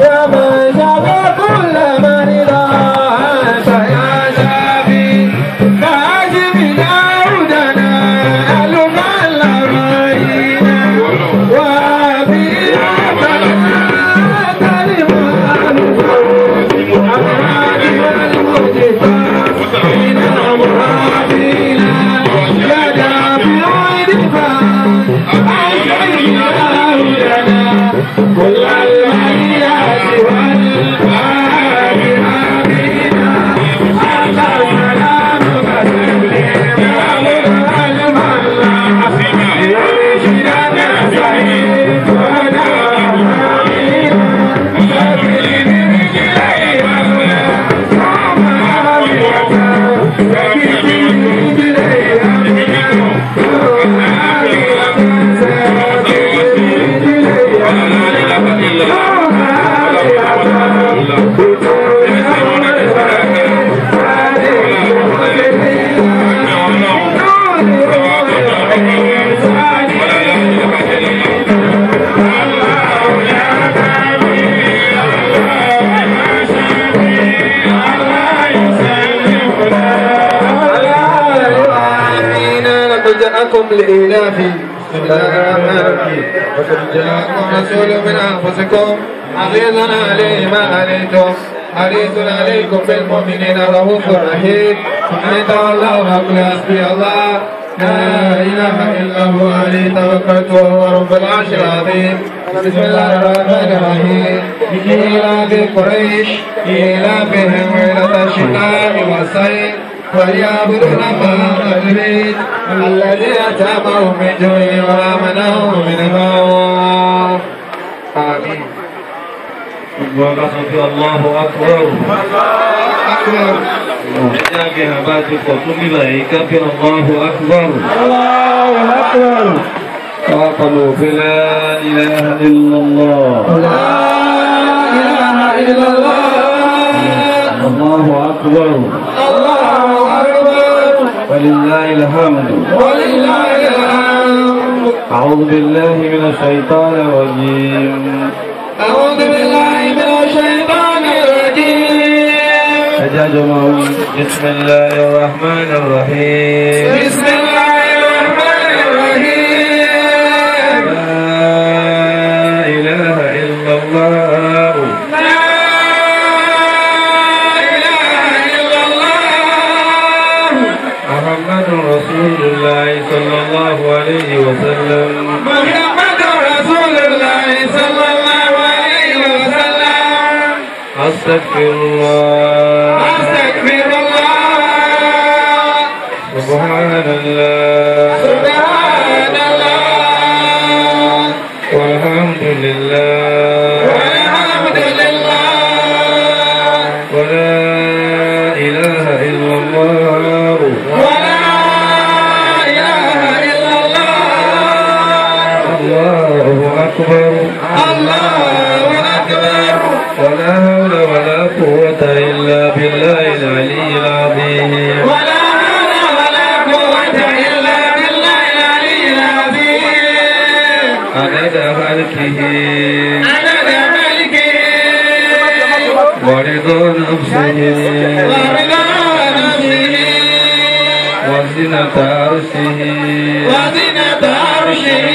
يا من شفى كل مريض أنت يا شافي فأجب داودنا ألم الأمين وفي كل المنيات والفاتحة بنا أنت السلام وسلم على الملا يرشدنا سعيد لقد جاءكم لإلاف بسم الله الرحمن الرحيم لقد جاءكم رسول من أنفسكم عزيز عليه ما عليتم حريص عليكم بالمؤمنين رؤوف رحيم فإن تولوا فقل حسبي الله لا إله إلا هو عليه توكلت وهو رب العرش العظيم بسم الله الرحمن الرحيم إيلاف قريش إيلافهم ليلة الشتاء والصيف وليعبدوا رب البيت الذي أتامهم من جوع وآمنهم من خوف آمين وقصد الله أكبر أكبر جاء بهبات القطم ملائكة الله أكبر الله أكبر وقالوا لا إله إلا الله لا إله إلا الله الله أكبر الله أكبر ولله الحمد ولله الحمد أعوذ بالله من الشيطان الرجيم أعوذ بالله من الشيطان الرجيم أجاجهم بسم الله الرحمن الرحيم بسم الله الرحمن الرحيم لا إله إلا الله لا إله إلا الله محمد رسول الله صلى الله عليه وسلم محمد رسول الله صلى الله عليه وسلم أستغفر الله أستغفر الله سبحان الله سبحان الله والحمد لله والحمد لله ولا إله إلا الله ولا إله إلا الله الله أكبر الله أكبر ولا حول ولا قوة إلا بالله العلي العظيم ولا حول ولا قوة إلا بالله العلي العظيم عدد خلقه عدد ملكه ورضا نفسه ورضا نفسه وزنة عرشه وزنة عرشه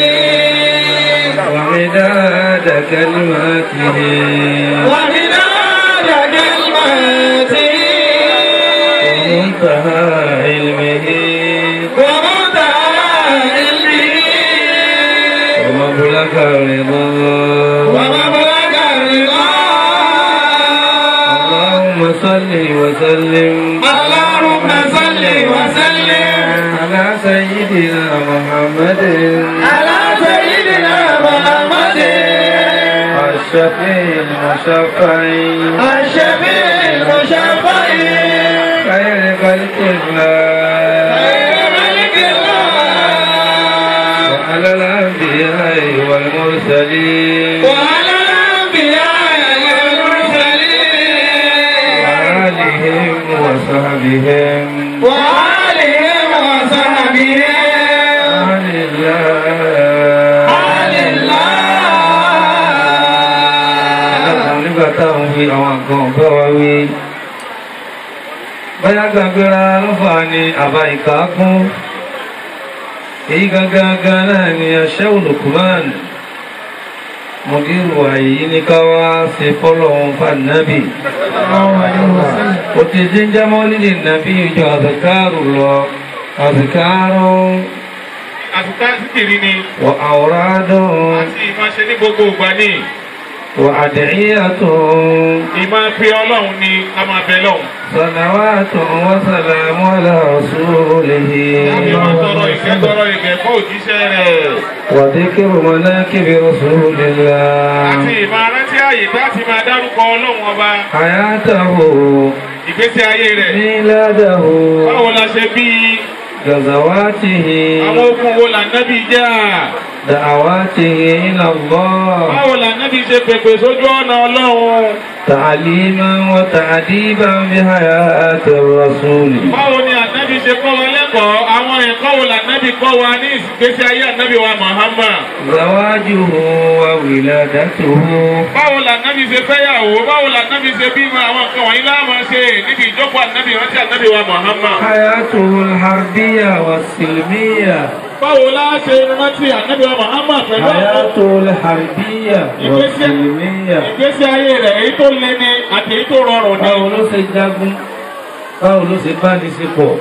ومداد كلماته ومداد كلماته ومنتهى علمه ومنتهى علمه ومبلغ رضاه ومبلغ الرضا اللهم صل وسلم اللهم صل وسلم على سيدنا محمد على سيدنا محمد الشفيع المشفع الشفيع المشفع خير خلق الله خير ملك الله وعلى الأنبياء والمرسلين وعلى الأنبياء والمرسلين وآلهم وصحبهم وآلهم وصحبهم آل الله آل الله nígbà táwọn wí àwọn nǹkan ọ̀gá wa wí báyá gbàgbéra lọ́fà ni àbá ìkàákún èyí gangan náà ni aṣẹ́ Lukman mọ̀dírù àyí ní káwá ṣe fọ́lọ́hun fànábì ó ti dín jámọ́ lílì nàbí ìjọ àzàkárù lọ àzàkárù àtúntà síkìrì ni wà àwòrádùn àti ìmáṣe ní gbogbo ìgbà ní wà àdìyàtùn ìmá pé ọlọ́run ni a máa bẹ lọ́hùn. sọ̀nàwàtùn wàsàlámù ala rasulihi láti máa tọrọ ìkẹ́ tọrọ ìkẹ́ fún òjíṣẹ́ rẹ̀. wà díkìrù manakibi rasulillah àti ìmọ̀ arántí ààyè láti máa dárúkọ ọlọ́run ọba hayatahu ìgbésí ayé rẹ̀. miladahu báwo la ṣe bí gazawatihi àwọn ogun wo là nábì jà da'awatihi ila Allah báwo là nábì ṣe pèpè sójú ọ̀nà ọlọ́run تعليما وتعديبا بحياة الرسول báwo ni ànábì ṣe kọ́ wa lẹ́kọ̀ọ́ àwọn ẹ̀kọ́ wo là nábì kọ́ wa ní ìgbésí ayé ànábì wa Muhammad زواجه وولادته báwo là nábì ṣe fẹ́yàwó báwo là nábì ṣe bímọ àwọn nǹkan wọ̀nyí láàmú ṣe níbi ìjókòó ànábì rántí ànábì wa Muhammad حياته الحربية والسلمية báwo la ṣe rántí ànábì wa Muhammad pẹ̀lú àwọn حياته الحربية والسلمية ìgbésí ayé rẹ̀ èyí tó le ni àti èyí tó rọrùn ni. báwo ló ṣe jagun báwo ló ṣe bá ní sípò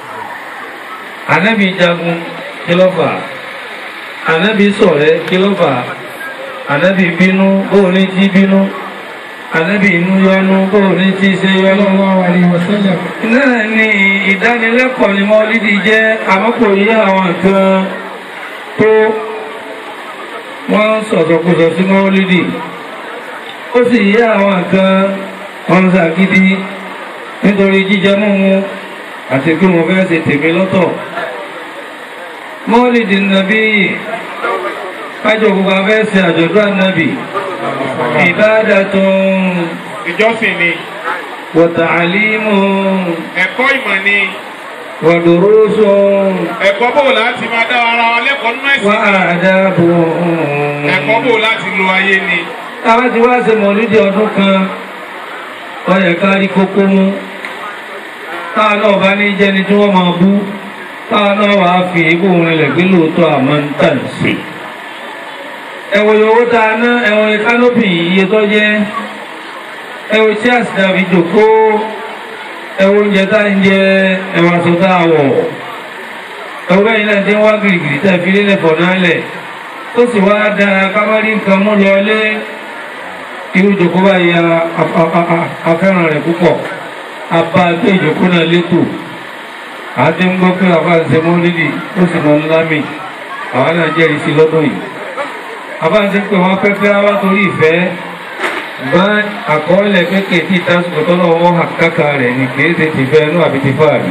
ànábì jagun kí ló fà ànábì ṣọ̀rẹ́ kí ló fà ànábì bínú bóò ní tí bínú ànábì inú yọnu bóò ní tí ṣe yọnu. náà ni ìdánilẹ́kọ̀ọ́ ni mọ́lídì jẹ́ àmọ́kò yí àwọn nǹkan tó wọ́n ń sọ̀sọ̀kúsọ sí mọ́lídì ó sì yí àwọn nǹkan wọn ń ṣàgídí nítorí jíjẹ múmu àti pé mo fẹ́ ṣe tèmi lọ́tọ̀ mọ́lìdì nàbí kájọ gbogbo afẹ́ ṣe àjọ̀dún ànábì ìbádàtun ìjọsìn ni wa ta'limun ẹ̀kọ́ ìmọ̀ ni wa durusun ẹ̀kọ́ bò láti máa dá ara wa lẹ́kọ̀ọ́ nínú ẹ̀sìn wa ni adabun ẹ̀kọ́ bò láti lo ayé ni. àwọn ti wá ṣe mọ̀lúdì ọdún kan wọ́n yẹ ká rí kókó mú táà náà bá ní jẹ́ni tí wọ́n máa bú táà náà wà á fi ibò rinlẹ̀ pé lóòótọ́ àmọ́ ń tà sí ẹ̀wọ̀n owó tá a ná ẹ̀wọ̀n kánópì iye tó jẹ́ ẹ̀wọ̀n tí àsìdá fi jòkó ẹ̀wọ̀n oúnjẹ tá ń jẹ ẹ̀wọ̀n aṣọ tá a wọ̀ ẹ̀wọ̀n bẹ́ẹ̀ náà ti ń wá gìrìgìrì tá a fi lélẹ̀ fọ̀ náà lẹ̀ tó sì wá dára kábàrí nǹkan mú lọlé irú ìjòkó báyìí afẹ́ràn rẹ̀ púpọ̀ abá gbé ìjòkó náà létò àti ń gbọ́ pé àbá ń ṣe mọ́lídì ó sì mọ́ ńlá mi àwọn náà jẹ́rìí sí lọ́dún yìí àbá ń ṣe pé wọ́n pẹ́pẹ́ wá torí ìfẹ́ bá àkọọ́lẹ̀ kéèké tí ìtàsùkò tọ́lọ́ wọn hà káka rẹ̀ ní kìí ṣe ti fẹ́ inú àbí ti fáàrí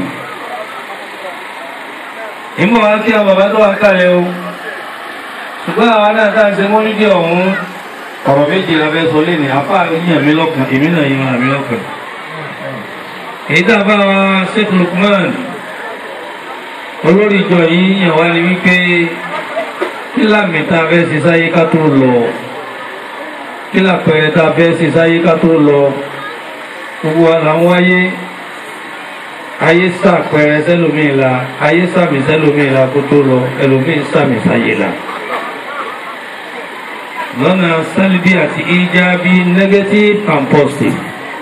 ìmọ̀ wá kí àwọn bàbá tó wà kálẹ̀ o ṣùgbọ́n àwọn náà tá a ṣe mọ́lídì ọ̀hún ọ̀rọ̀ méjì la fẹ́ sọ lé ní apá yíyan mi lọ́kàn èmi náà yíyan mi lọ́kàn èyí tá a bá wa Sheikh Lukman olórí ìjọ yìí yàn wá ní wípé kí lámì tá a fẹ́ ṣe sáyé ká tó lọ kí lápẹẹrẹ tá a fẹ́ ṣe sáyé ká tó lọ gbogbo wa là ń wáyé ayé sàpẹẹrẹ sẹlómìn la ayé sàmì sẹlómìn la kó tó lọ ẹlòmíín sàmì sáyé la lọ́nà sálíbí àti ìjábí negative and positive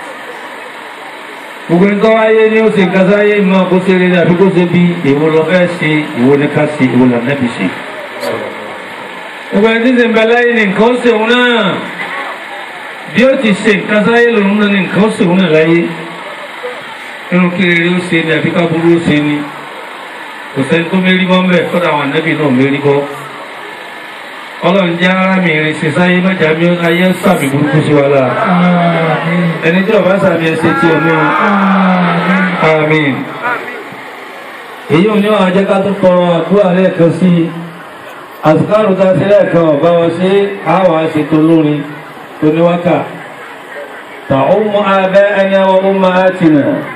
gbogbo nǹkan wáyé ní ó ṣe nǹkan sáyé mọ́ kó ṣe rere àbí kó ṣe bí èwo lọ fẹ́ ṣe èwo ní ká ṣe èwo là nẹ́bi ṣe gbogbo ẹni tí ń ṣe ń bẹ láyé ní nǹkan ó ṣe òun náà bí ó ti ṣe nǹkan sáyé lòun náà ní nǹkan ó ṣe òun náà láyé nínú kí rere ó ṣe ni àbí ká burú ó ṣe ni kò sẹ́ni tó mérí bọ́ mbẹ́ kọ́dà àwọn ànábì náà mérí bọ́ ọlọ́run jẹ́ ara mi rìn sí sáyé mẹ́jà mi ayé sàmì burúkú sí wa lára ẹni tí ọba sàmì ẹsẹ̀ tí ẹ mú àmín èyí ò ní wàá jẹ́ ká tó tọrọ àdúrà lẹ́ẹ̀kan sí i àsìkárù tá a ṣe lẹ́ẹ̀kan ọ̀bá wọn ṣe àwọn àṣetò lórin tó ní wákà tà ó mú abẹ́ ẹni àwọn ọmọ àti nà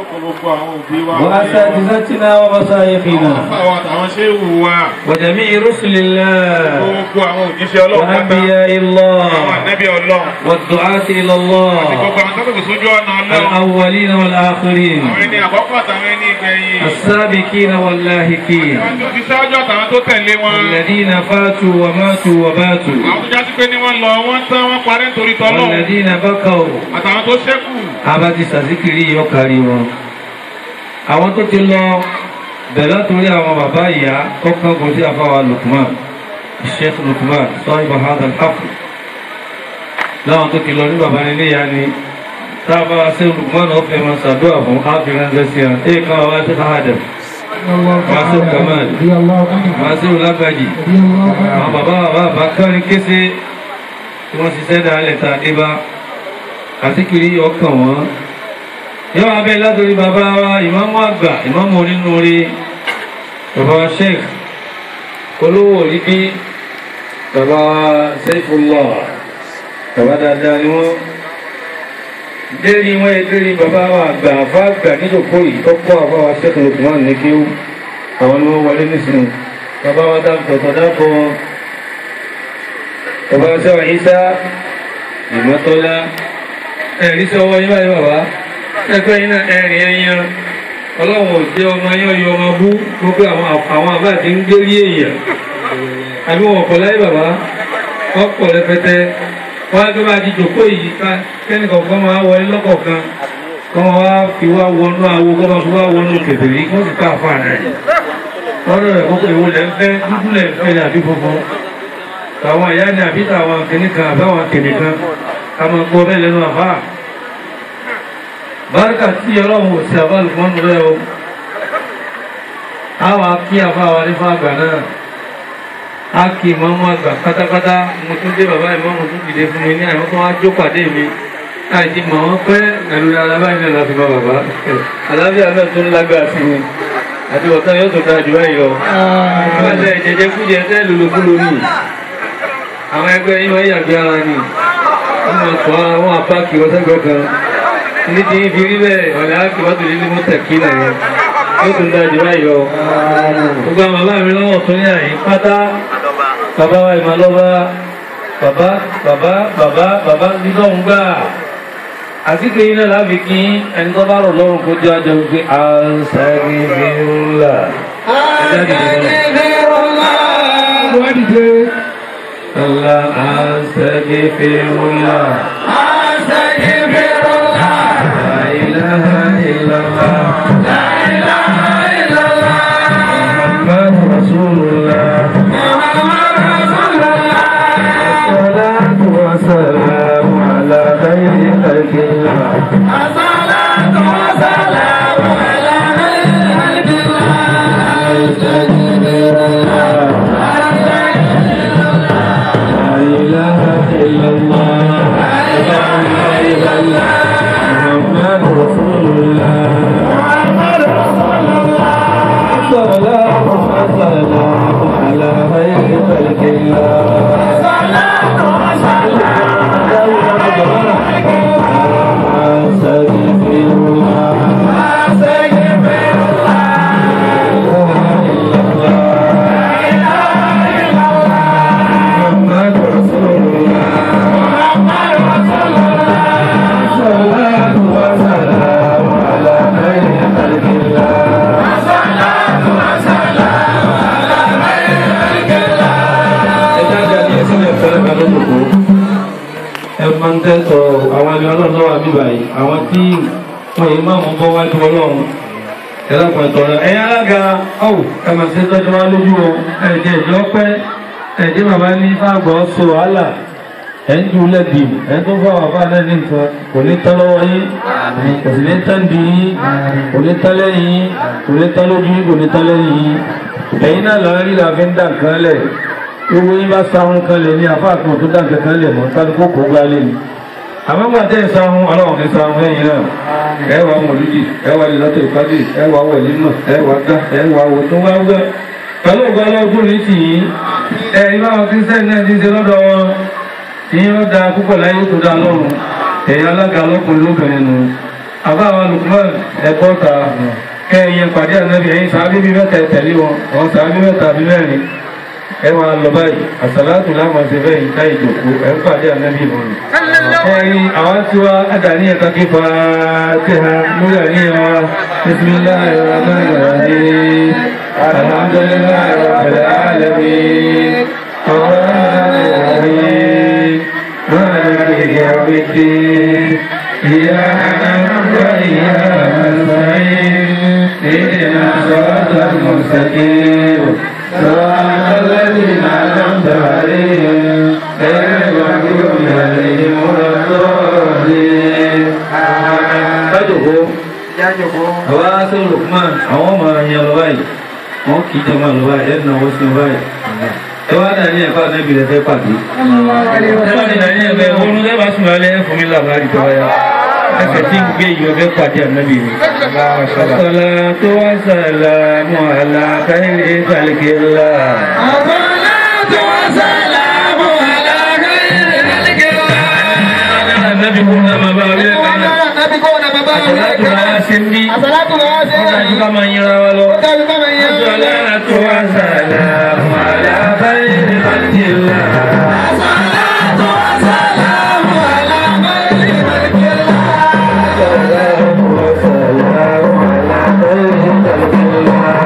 kó gbogbo àwọn òbí wa. وأساتذتنا ومشايخنا àwọn àtàwọn ṣé wù wá. وجميع رسل الله gbogbo àwọn òjíṣẹ́ ọlọ́run pátá. وأنبياء àwọn الله ànábì ọlọ́run. والدعاة إلى àti الله gbogbo àwọn tó kò sójú ọ̀nà ọlọ́run. الأولين والآخرين àwọn ẹni àkọ́kọ́ àtàwọn ẹni ìgbẹ̀yìn. السابقين واللاهقين àwọn tó ti ṣáájú àtàwọn tó tẹ̀lé wọn. الذين فاتوا وماتوا وباتوا àwọn tó jásí pé ní wọ́n lọ wọ́n tán wọ́n parẹ́ nítorí tọ́lọ́run. والذين بقوا àtàwọn tó ṣẹ́kù. abati sàzíkiri yọ kárí wọn àwọn tó ti lọ bẹ̀rẹ̀ torí àwọn bàbá ìyá kọ́kọ́ kò sí àfáwà Lukman Sheikh Lukman sọ́yìn bahadal hafu láwọn tó ti lọ ní bàbá nílé ìyá ni táàbà wa sí Lukman náà fẹ́ máa ṣàdúrà fún áfíríkà lẹ́sí ẹ̀ ẹ̀ kan wá sí ahadam wá sí Kamal wá sí olágbàjì àwọn bàbá bàbá bàbá kárin kése tí wọ́n ṣiṣẹ́ dáálẹ̀ ta dé bá àsìkiri ọkàn wọn yóò wá bẹ́ẹ̀ látòrí bàbá wa ìmáàmù àgbà ìmáàmù onínúure bàbá wa sheikh olówó orí bí bàbá wa Saifullah bàbá dáadáa ni wọ́n dérí wọn yẹ dérí bàbá wa àgbà àfa àgbà níjòkó yìí tọ́kọ́ àbá wa sheikh Lukman ní kí àwọn ni wọ́n wọlé nísìnyí bàbá wa dáàbò dáàbò bàbá wa sẹ́wọ̀n Isa ìmọ́tọ́lá ẹ̀rí sí ọwọ́ yín báyìí bàbá ẹgbẹ́ yín náà ẹ̀rìn ẹ̀yìn ọlọ́run ò jẹ́ ọmọ yín ọyọ ọmọ bú gbogbo àwọn àwọn àbá àti ń gbérí èèyàn àbí wọn ọ̀pọ̀ láyé bàbá ọ̀pọ̀ rẹpẹtẹ wọn á gbé bá di jòkó yìí ká kẹ́nìkan kan máa wọlé lọ́kọ̀ọ̀kan kọ́ wọn wá fi wá wọnú àwo kọ́ máa fi wá wọnú kẹfìrí kó sì ká àfa rẹ̀ lọ́dọ̀ rẹ̀ kókò ìwò lẹ́ ń fẹ́ dúdú lẹ́ ń fẹ́ ní àbí funfun àwọn ìyá ni àbí tàwọn kìnnìkan àbáwọn kìnnìkan kama gbọ́ bẹ́ẹ̀ lẹ́nu àbá bárkà tí ọlọ́run ò sí àbá lùmọ́nù rẹ̀ o a wà kí àbá wa ní fún àgbà náà a kì í mọ́mú àgbà pátápátá mo tún dé bàbá ìmọ̀mù tún dìde fún mi ní àwọn tó wá jó pàdé mi àìsí mọ̀ wọ́n pẹ́ ẹ̀rù alábáyé náà láti bá bàbá alábíà náà tún lágbára sí mi àti ọ̀tá yóò tó dájú báyìí lọ. ìgbàlẹ̀ ìjẹjẹ kújẹ tẹ́ lulukúlu ni àwọn ẹgbẹ́ yín wọ́n yàgbé ara ni wọ́n máa tọ́ àwọn apáàkì ọ̀sẹ́gbẹ́ kan ní ti fi rí bẹ́ẹ̀ ọ̀lẹ́ ákì wọ́n tòlé ní mọ́tẹ̀kì náà yẹn yóò tún dájú báyìí lọ. gbogbo àwọn bàbá mi lọ́wọ́ tó ní àyè pátá bàbá wa ìmọ̀ lọ́ba bàbá bàbá bàbá bàbá nígbàwọ̀n gbà àti kí iná láfi kí ẹni tó bá rọ̀ lọ́rùn kó jẹ́ àjọ wípé àṣàgìfìrúlà. Allah astaghfirullah La ilaha illallah Muhammad Rasulullah Salatu wa salam ala khayri khalqillah La ilaha illallah Muhammad Rasulullah Salatu wa salam ala khayri khalqillah ẹ̀fọn tẹ́tọ̀ àwọn ẹni ọlọ́run lọ́wọ́ àbíbà yìí àwọn tí wọ́n yìí máa mú bọ́ wájú ọlọ́run ẹlẹ́kùn ẹ̀tọ́ rẹ̀ ẹ̀yìn alága ọ̀wù ẹ̀mà sí tọ́jú wá lójú o ẹ̀jẹ̀ ìjọ pẹ́ ẹ̀jẹ̀ bàbá ní fàgbọ́ so wàhálà ẹ̀ ń ju lẹ́bi ẹ̀ tó fọ́ àwọn afáàlẹ́ ní nǹkan kò ní tán lọ́wọ́ yín kò sì ní tán di yín kò ní tán lẹ́yìn yín kò ní tán lójú yín kò ní tán lẹ́yìn yín ẹ̀yin náà lọ́ọ́ rí la fi ń dà nǹkan lẹ̀ owó yín bá sáwọn kan lè ní afáàkùn tó dà nǹkan kan lẹ̀ mọ́ tàbí kó kó gbá lé ni àmọ́ gbà tẹ́ ẹ̀ sáwọn ọlọ́run ní sáwọn ẹ̀yìn náà ẹ wà mọ̀lúdì ẹ wà lẹ́lọ́tò ìpàdé ẹ wà wọ̀lé náà ẹ wà gá ẹ wà wò tó wá gbẹ́ pẹ̀lú ògbà ọlọ́gbọ́n ní tì yín ẹ ibà wọn kí sẹ́ni náà ti ṣe lọ́dọ̀ wọn tí yóò da púpọ̀ láyé tó dá lọ́rùn ẹ̀yà alága ọlọ́kùnrin lóbìnrin nu àbá wa Lukman ẹ̀kọ́ ta kẹ́ẹ̀yẹ pàdé ànábì ẹ̀yìn sàábí bí mẹ́ta tẹ̀lé wọn àwọn sàábí mẹ́ta bí mẹ́rin ẹ máa lọ báyìí àsàlátù láwọn ṣe fẹ́ yìí táyì jòkó ẹ̀ ń pàdé ànábì wọn. ẹ̀yin àwọn tí wá àdáni ẹ̀ka kí fa tẹ̀ha lórí àníyàn wa bisimilahi rahman rahim alhamdulilayi rabbil alamin rahman rahim maliki yawmiddin iyyaka na'budu wa iyyaka nasta'in ihdina siratal mustaqim صراط الذين أنعمت عليهم غير المغضوب عليهم ولا الضالين kájòkó àwọn aṣọ Lukman àwọn ọmọ ẹ̀yàn lọ báyìí wọ́n kì í jọ máa lọ báyìí ẹ̀dùn àwọn sí báyìí ẹ wá dàní ẹ̀fọ́ ànábì rẹ̀ fẹ́ pàdé ẹ wá dàní ẹ̀fẹ́ oorun lẹ́ bá sùn alẹ́ fún mi làbárí tó wáyà ẹsẹ̀ tí ń gbé ìyọ̀ fẹ́ pàdé ànábì rẹ̀. الصلاة والسلام على خير خلق الله الصلاة والسلام على خير خلق الله النبي كنا مبارك Nabi kó na bàbá rẹ̀ الصلاة kan. واسمي Àsàlátù lọ́wọ́ sí وكان ẹ̀rọ. كما يرى ولو Ó dájú bá mi yẹn. الصلاة والسلام على خير خلق الله الصلاة والسلام على خير خلق الله. الصلاة والسلام على خير خلق الله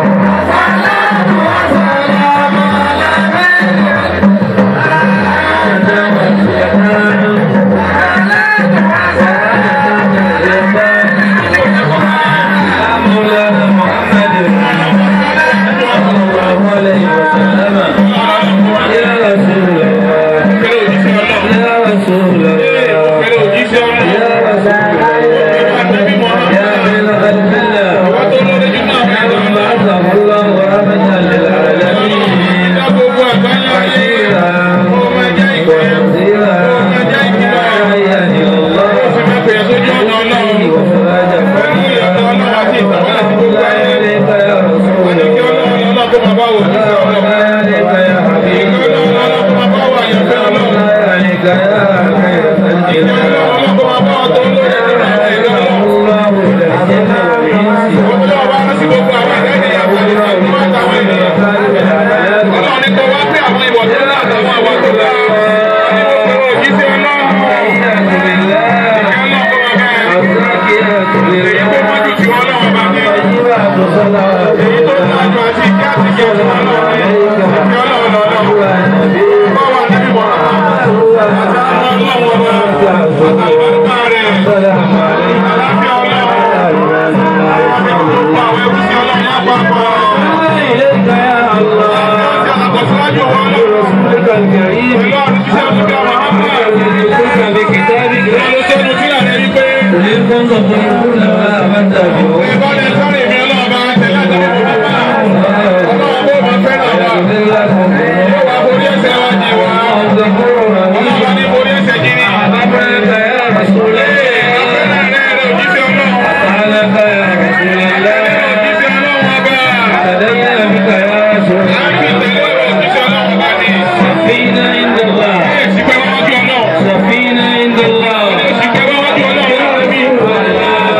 مولانا محمد صلى الله عليه وسلم يا رسول الله يا رسول الله يا رسول الله يا بلغ الملة يا من بعثه الله رحمة للعالمين بشيرا ونذيرا داعيا إلى الله بإذنه وسراجا منيرا لا يليق يا رسول الله لا يليق يا حبيب الله لا يليق يا خير خلق الله الله للجن والإنس والتحيات لله والزاكيات لله طيبات صلوات السلام عليكم إليك يا الله برسولك الكريم جئتك بكتابك قل إن كنتم تحبون الله فاتبعوني يغفر لكم الله غفور رحيم أمرك يا رسول الله أفعلك يا رسول الله تدين بك يا رسول الله سفينة عند الله سفينة عند الله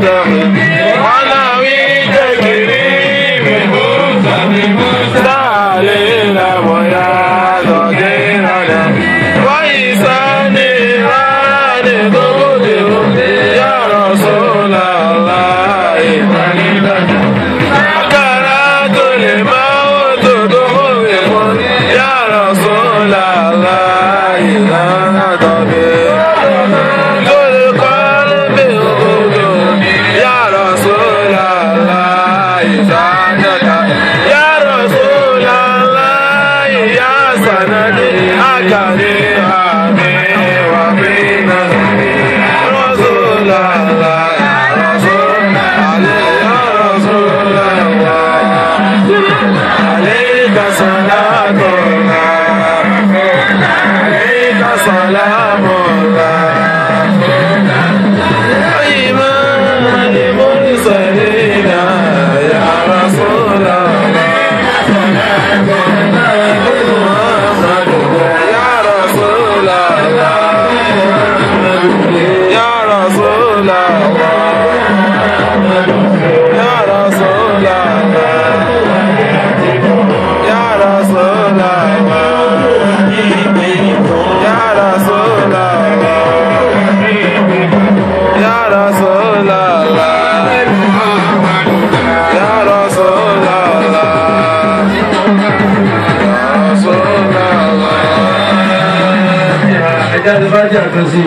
ẹja ti bá jà kan sí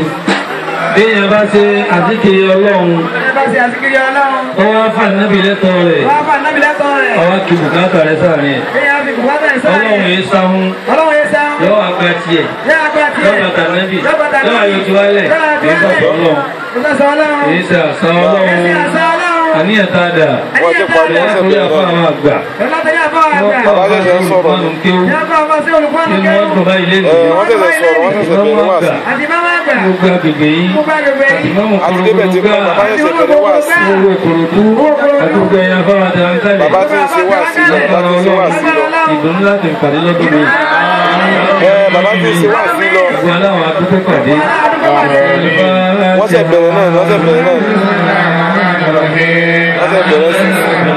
bí èèyàn bá ṣe àzíkiri ọlọ́run Bá ṣe àsìkiri ọlọ́run. ọwọ́ fànínábì lẹ́tọ̀ rẹ̀ Wọ́n á fà nábì lẹ́tọ̀ rẹ̀. ọwọ́ kí bùkátà rẹ̀ sáàrin ẹ̀ Bí a fi bùkátà ẹ̀ sọ́ra ọlọ́run yìí sáhún Ọlọ́run yẹn sá. yọ àgbà tiẹ̀ Yẹ́ àgbà tiẹ̀. yọ bàtà nábì Yọ bàtà yọ nábì. àyè tí wálẹ̀ Yọ àyè tí yìí wálẹ̀. sọ̀tọ̀ ọlọ́run Ìgbàsọ̀ ọlọ́run. yìí ṣe àṣà Ẹ̀sìn ọlọ́run àṣà ọlọ́run. àníyàn tá a dà Wọ́n ti parí ẹ̀yà tó yà fún àwọn àgbà Ọlọ́tẹ̀yà fún àwọn àgbà. wọ́n kọ́ ọ̀gá tó ń kéwú Yẹ́ fún àwọn sí olùkọ́ni nínú kẹ́rù. wọn dùn báyìí lé ẹ wọ́n ṣẹ̀ṣẹ̀ sọ̀rọ̀ wọ́n ṣẹ̀ṣẹ̀ bẹ̀rẹ̀ wá sí. Àti máma àgbà. gbogbo agbègbè yìí Gbogbo agbègbè àti yìí. mọ́mù àti débẹ̀ tí kúròkúrò bàbá gbà ṣẹ̀ṣẹ̀ bẹ̀rẹ̀ wá sí. gbogbo òkòròdú àdúgbò ẹ̀yà fáwọn àti àǹkálẹ̀ bàbá tí ń ṣe wá sí lọ bàbá tí ń ṣe wá sí lọ. ìdùnnú láti pàdé lọ́dún mi. ẹ bàbá tí ń ṣe wá sí lọ. gbogbo aláwọ̀ adúgbò pàdé. wọ́n ṣẹ̀ bẹ̀rẹ̀ náà wọ́n ṣẹ̀ bẹ̀rẹ̀ náà wọ́n ṣẹ̀ bẹ̀rẹ̀ sí.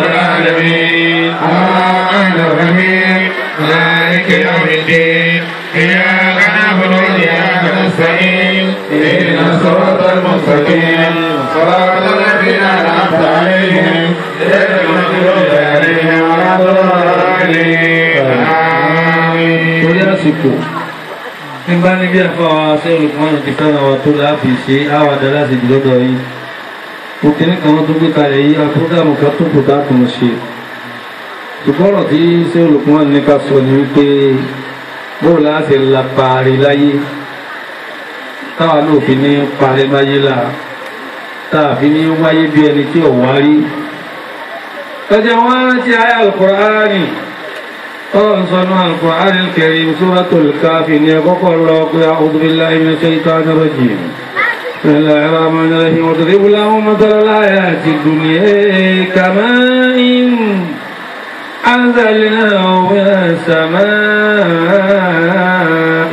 مالك يوم الدين إياك نعبد وإياك نستعين اهدنا الصراط المستقيم صراط الذين أنعمت عليهم غير المغضوب عليهم ولا الضالين آمين torí àsìkò nígbà níbi àfọwọ́ aṣẹ́ olùkọ́ni ti fẹ́ràn wa tó láàbì ṣe àwàdà láti dìlọ́dọ̀ yìí òkèrè kan tó gbé kalẹ̀ yìí àpótàmù kan tó kò dákùn ṣe ṣùgbọ́n ọ̀rọ̀ tí ṣé olùkọ́ni ní ká sọ ni wípé bóò láti la parí láyé táwa náà fi ní parí láyé là táà fi ní wáyé bí ẹni tí ò wá rí ẹjẹ wọn rántí ayé Al-Qur'ani قال صنع القرآن الكريم سورة الكافي يقول الله أعوذ بالله من الشيطان الرجيم بسم الله الرحمن الرحيم واضرب لهم مثل الآيات الدنيا كماء أنزلناه من السماء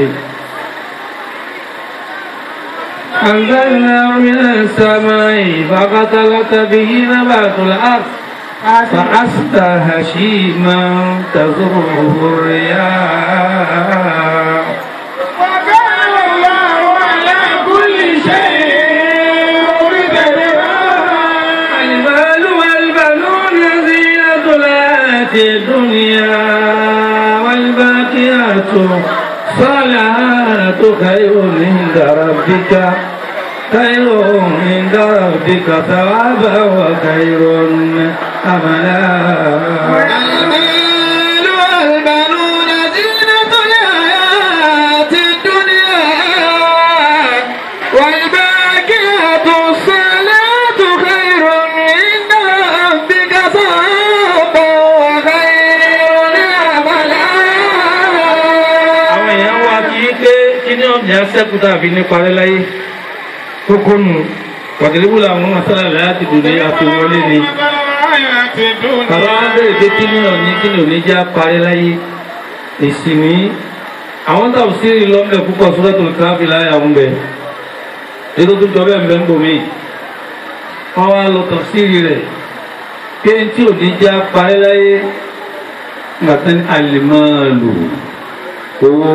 أنزلناه من السماء فقتلت به نبات الأرض فأصبح هشيما تذره الرياح وكان الله على كل شيء مقتدرا المال والبنون زينة الحياة الدنيا والباقيات الصالحات خير عند ربك خير عند ربك ثوابا وخير أملا المال والبنون زينة الحياة الدنيا والباقيات الصلاة خير عند ربك ثوابا وخير أملا àwọn èèyàn wá kí í pé kí ní ọ̀nà sẹ́kù tàbí ní parẹ́ láyé kókó nù pàtàkì làwọn masala láti dùn ní àfiwọlé ni bàbá wa bẹ̀rẹ̀ pé kí ní ọ̀ní kí ní òní já parẹ́ láyé èsì ní àwọn tàbí sí lọ́mọdé púpọ̀ suratul Kahfi láyé àwọn bẹ̀ ètò tó jọ bẹ́ẹ̀ ń bẹ́ ń bò mí wọ́n wá lọ tafsiri rẹ̀ pé tí ò ní já parí láyé gbàtà ní alìmọ́ọ̀lù owó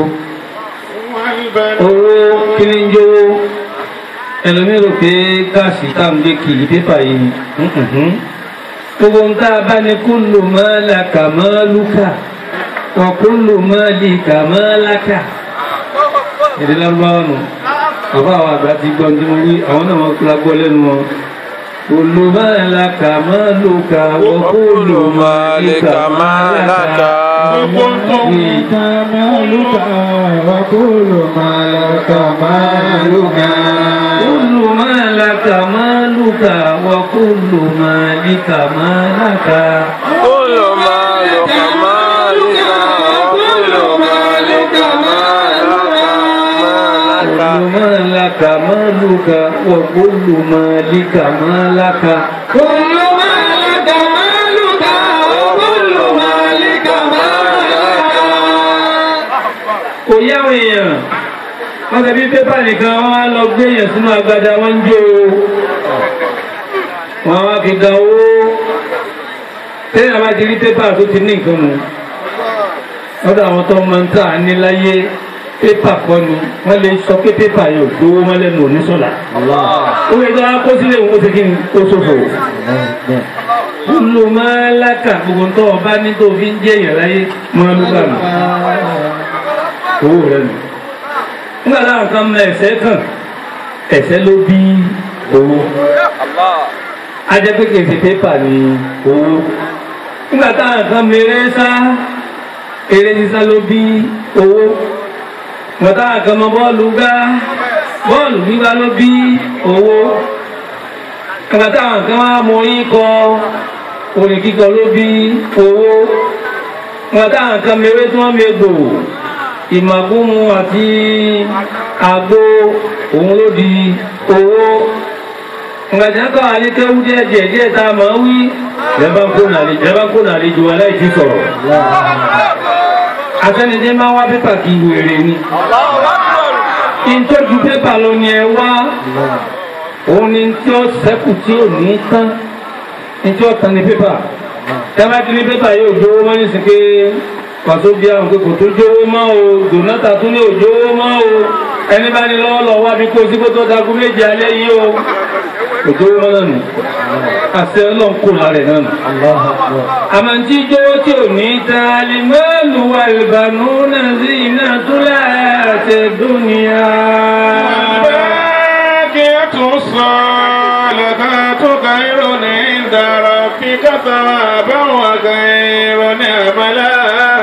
owó kí ni ń jówó ẹlòmí rò pé gáàsì tá à ń gbé kìlì pépà yìí ni Mhm. gbogbo ń tá a bá ní kullu ma laka maluka wa kullu malika malaka èdè lárúbáwá nù bàbá àwọn àgbà ti gbọ́ ní mo wí àwọn náà wọ́n la gbọ́ lẹ́nu wọn kullu ma laka maluka wa kullu malika malaka Gbogbo ń tó مالك وكل مالك مالك كل ما لك مالك وكل مالك مالك كل مالك مالك وكل مالك مالك كل ما لك مالك وكل مالك مالك كل مالك مالك وكل مالك مالك kò yáwọn èèyàn wọ́n tẹ̀bí pépà nìkan wọ́n wá lọ gbé èèyàn sínú agbada wọ́n ń jó o wọ́n wá fi da owó tẹ́lẹ̀ bá ti rí pépà tó ti ní nǹkan mu lọ́dọ̀ àwọn tó máa ń tà ní láyé pépà kọ́ ni wọ́n lè sọ pé pépà yóò gbówó mọ́lẹ́nu oníṣọ́lá ó lè dá kó sílẹ̀ òun ó ti kí ni ó ṣòfò kúlù máa lákà gbogbo tó o bá ní tó o fi ń jẹ́ èèyàn láyé máa ló bá mi owó rẹ nù. nígbà táwọn kan mọ ẹsẹ̀ kàn ẹsẹ̀ ló bí owó. ajẹ́ pé kèsì pépà ni owó. nígbà táwọn kan mọ eré sá eré sísá ló bí owó. nígbà táwọn kan mọ bọ́ọ̀lù gbá bọ́ọ̀lù gbígbá ló bí owó. nígbà táwọn kan wá mọ orin kọ orin kíkọ ló bí owó. nígbà táwọn kan mọ ewé tí wọ́n mọ egbò ìmàgúnmu àti àgbo òun ló di owó ǹgbàjá kọ́ àlékéwú díẹ̀ díẹ̀ díẹ̀ tá a máa ń wí lẹ́bàá kó nàlẹ́ lẹ́bàá kó nàlẹ́ ju aláìsí sọ̀rọ̀ àtẹnidé máa wá pépà kí wèrè ni ìtọ́jú pépà ló ní ẹ wá òun ni tí ó sẹ́kù tí ò ní tán ní tí ó tán ní pépà tẹ́lá tí ní pépà yóò dówó mọ́ ní sìnkè pàtó bí àwọn pé kò tó jówó mọ́ o dònátà tún ní òjówó mọ́ o ẹni bá ní lọ́wọ́ lọ́wọ́ wá bí kó sí kó tó dagun méje alẹ́ yìí o kò jówó mọ́ náà nù àṣẹ ọlọ́run kò lára ẹ̀ náà nù. àmọ́ tí jówó tí ò ní ta alimọ́ọ̀lù wà ìbànú náà sí iná tó láàṣẹ dúnìá. الباقيات الصالحات خير عند ربك ثوابا وخير املا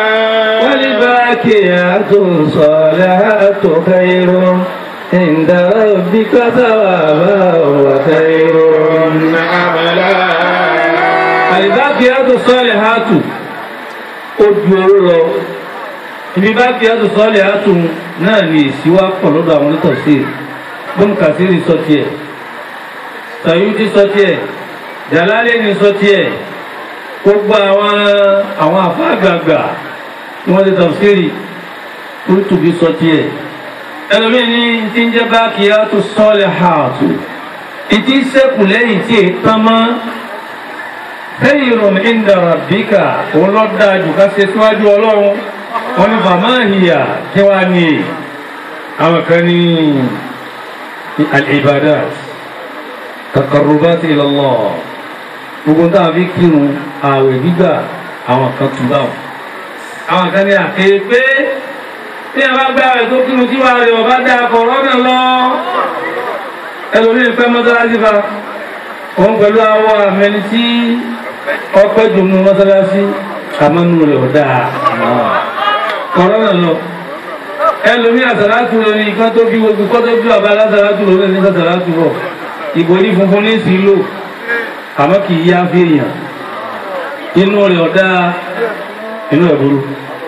والباقيات الصالحات خير عند ربك ثوابا وخير املا الباقيات الصالحات ojú oró lọ ibi bákíyàtò sọ́ọ̀lì àtún náà ní ìsíwá pọ̀ lọ́dọ̀ àwọn onítọ̀sí bọ́n kàṣírí sọ tiẹ̀ sàyúntì sọ tiẹ̀ jàlálẹ́ni sọ tiẹ̀ gbogbo àwọn àwọn àfáàgbàgbà tí wọ́n ti tafsiri kúrútùbí sọ tiẹ̀ ẹlòmíì ní ti ń jẹ́ bákíyàtò sọ́ọ̀lì àtù ìtì sẹ́kù lẹ́yìn tí èyí tán mọ́ khayrun inda rabbika òun lọ dáa jù ká ṣe síwájú ọlọ́run wọn ni fàmáhìyà kí wàá ní àwọn kan ní al-ibadat taqarrubat ila Allah gbogbo tá a fi kírun ààwẹ̀ gbígbà àwọn kan tún báwọn àwọn kan ní àkéé pé tí a bá gbé ààwẹ̀ tó kírun tí wàá rẹ̀ ọba dáa kọ̀ọ̀rọ̀ lọ ẹlòmíín pẹ́ mọ́sálásí fa òun pẹ̀lú awọ àmẹni tí ọpẹ́ dùnú mọ́sálásí àmọ́nú rẹ̀ ọ̀dà kọ̀rọ̀nà lọ ẹlòmí àsàlátù lórí nǹkan tó bí gbogbo kọ́ tó bí ọba alásàlátù lórí ní sàsàlátù bọ̀ ìbòrí funfun ní sí lò àmọ́ kì í yá fi èèyàn inú rẹ̀ ọ̀dà inú ẹ̀ burú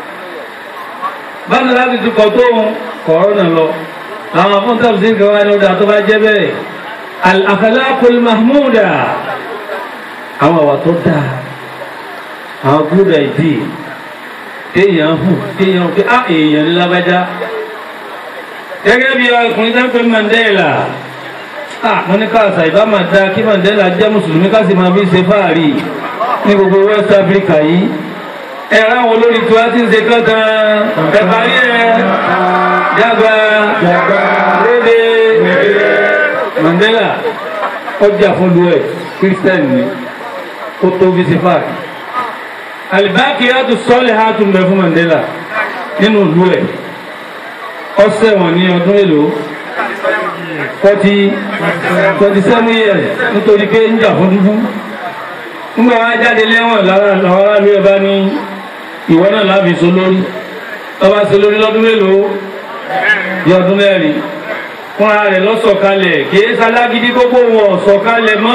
bákan láti ti kọ̀ tó kọ̀rọ̀nà lọ àwọn afọ́ntàbí sí nǹkan wáyé lọ́dà tó bá jẹ́ bẹ́ẹ̀ al-akhlaqul mahmuda àwọn àwà tó dáa àwọn good idea téèyàn hù téèyàn pé á èèyàn ní lábájá gẹ́gẹ́ bí ọkùnrin tó ń pè Mandela ah mo ní káàsà ìbá máa da kí Mandela jẹ́ mùsùlùmí ká sì máa fi ṣe fáàrí ní gbogbo West Africa yìí ẹ ráwọn olórí tí wọ́n ti ń ṣe kankan ẹ parí ẹ jágba lédè Mandela ó jà fún lu ẹ Christian ni ó tó fi ṣe fáàrí alibakiyatu salihatu ń bẹ fún Mandela nínú ìlú ẹ ọsẹ wọn ní ọdún èlò forty twenty seven years nítorí pé ń jà fún dúdú nígbà wọn jáde lẹ́wọ̀n lára làwọn aráàlú ẹ bá ní ìwọ náà láàbì so lórí ọba so lórí lọ́dún mélòó bí ọdún mẹ́rin fúnra rẹ̀ lọ́sọ̀kalẹ̀ kìí sálágídí gbogbo wọn sọ̀kalẹ̀ mọ́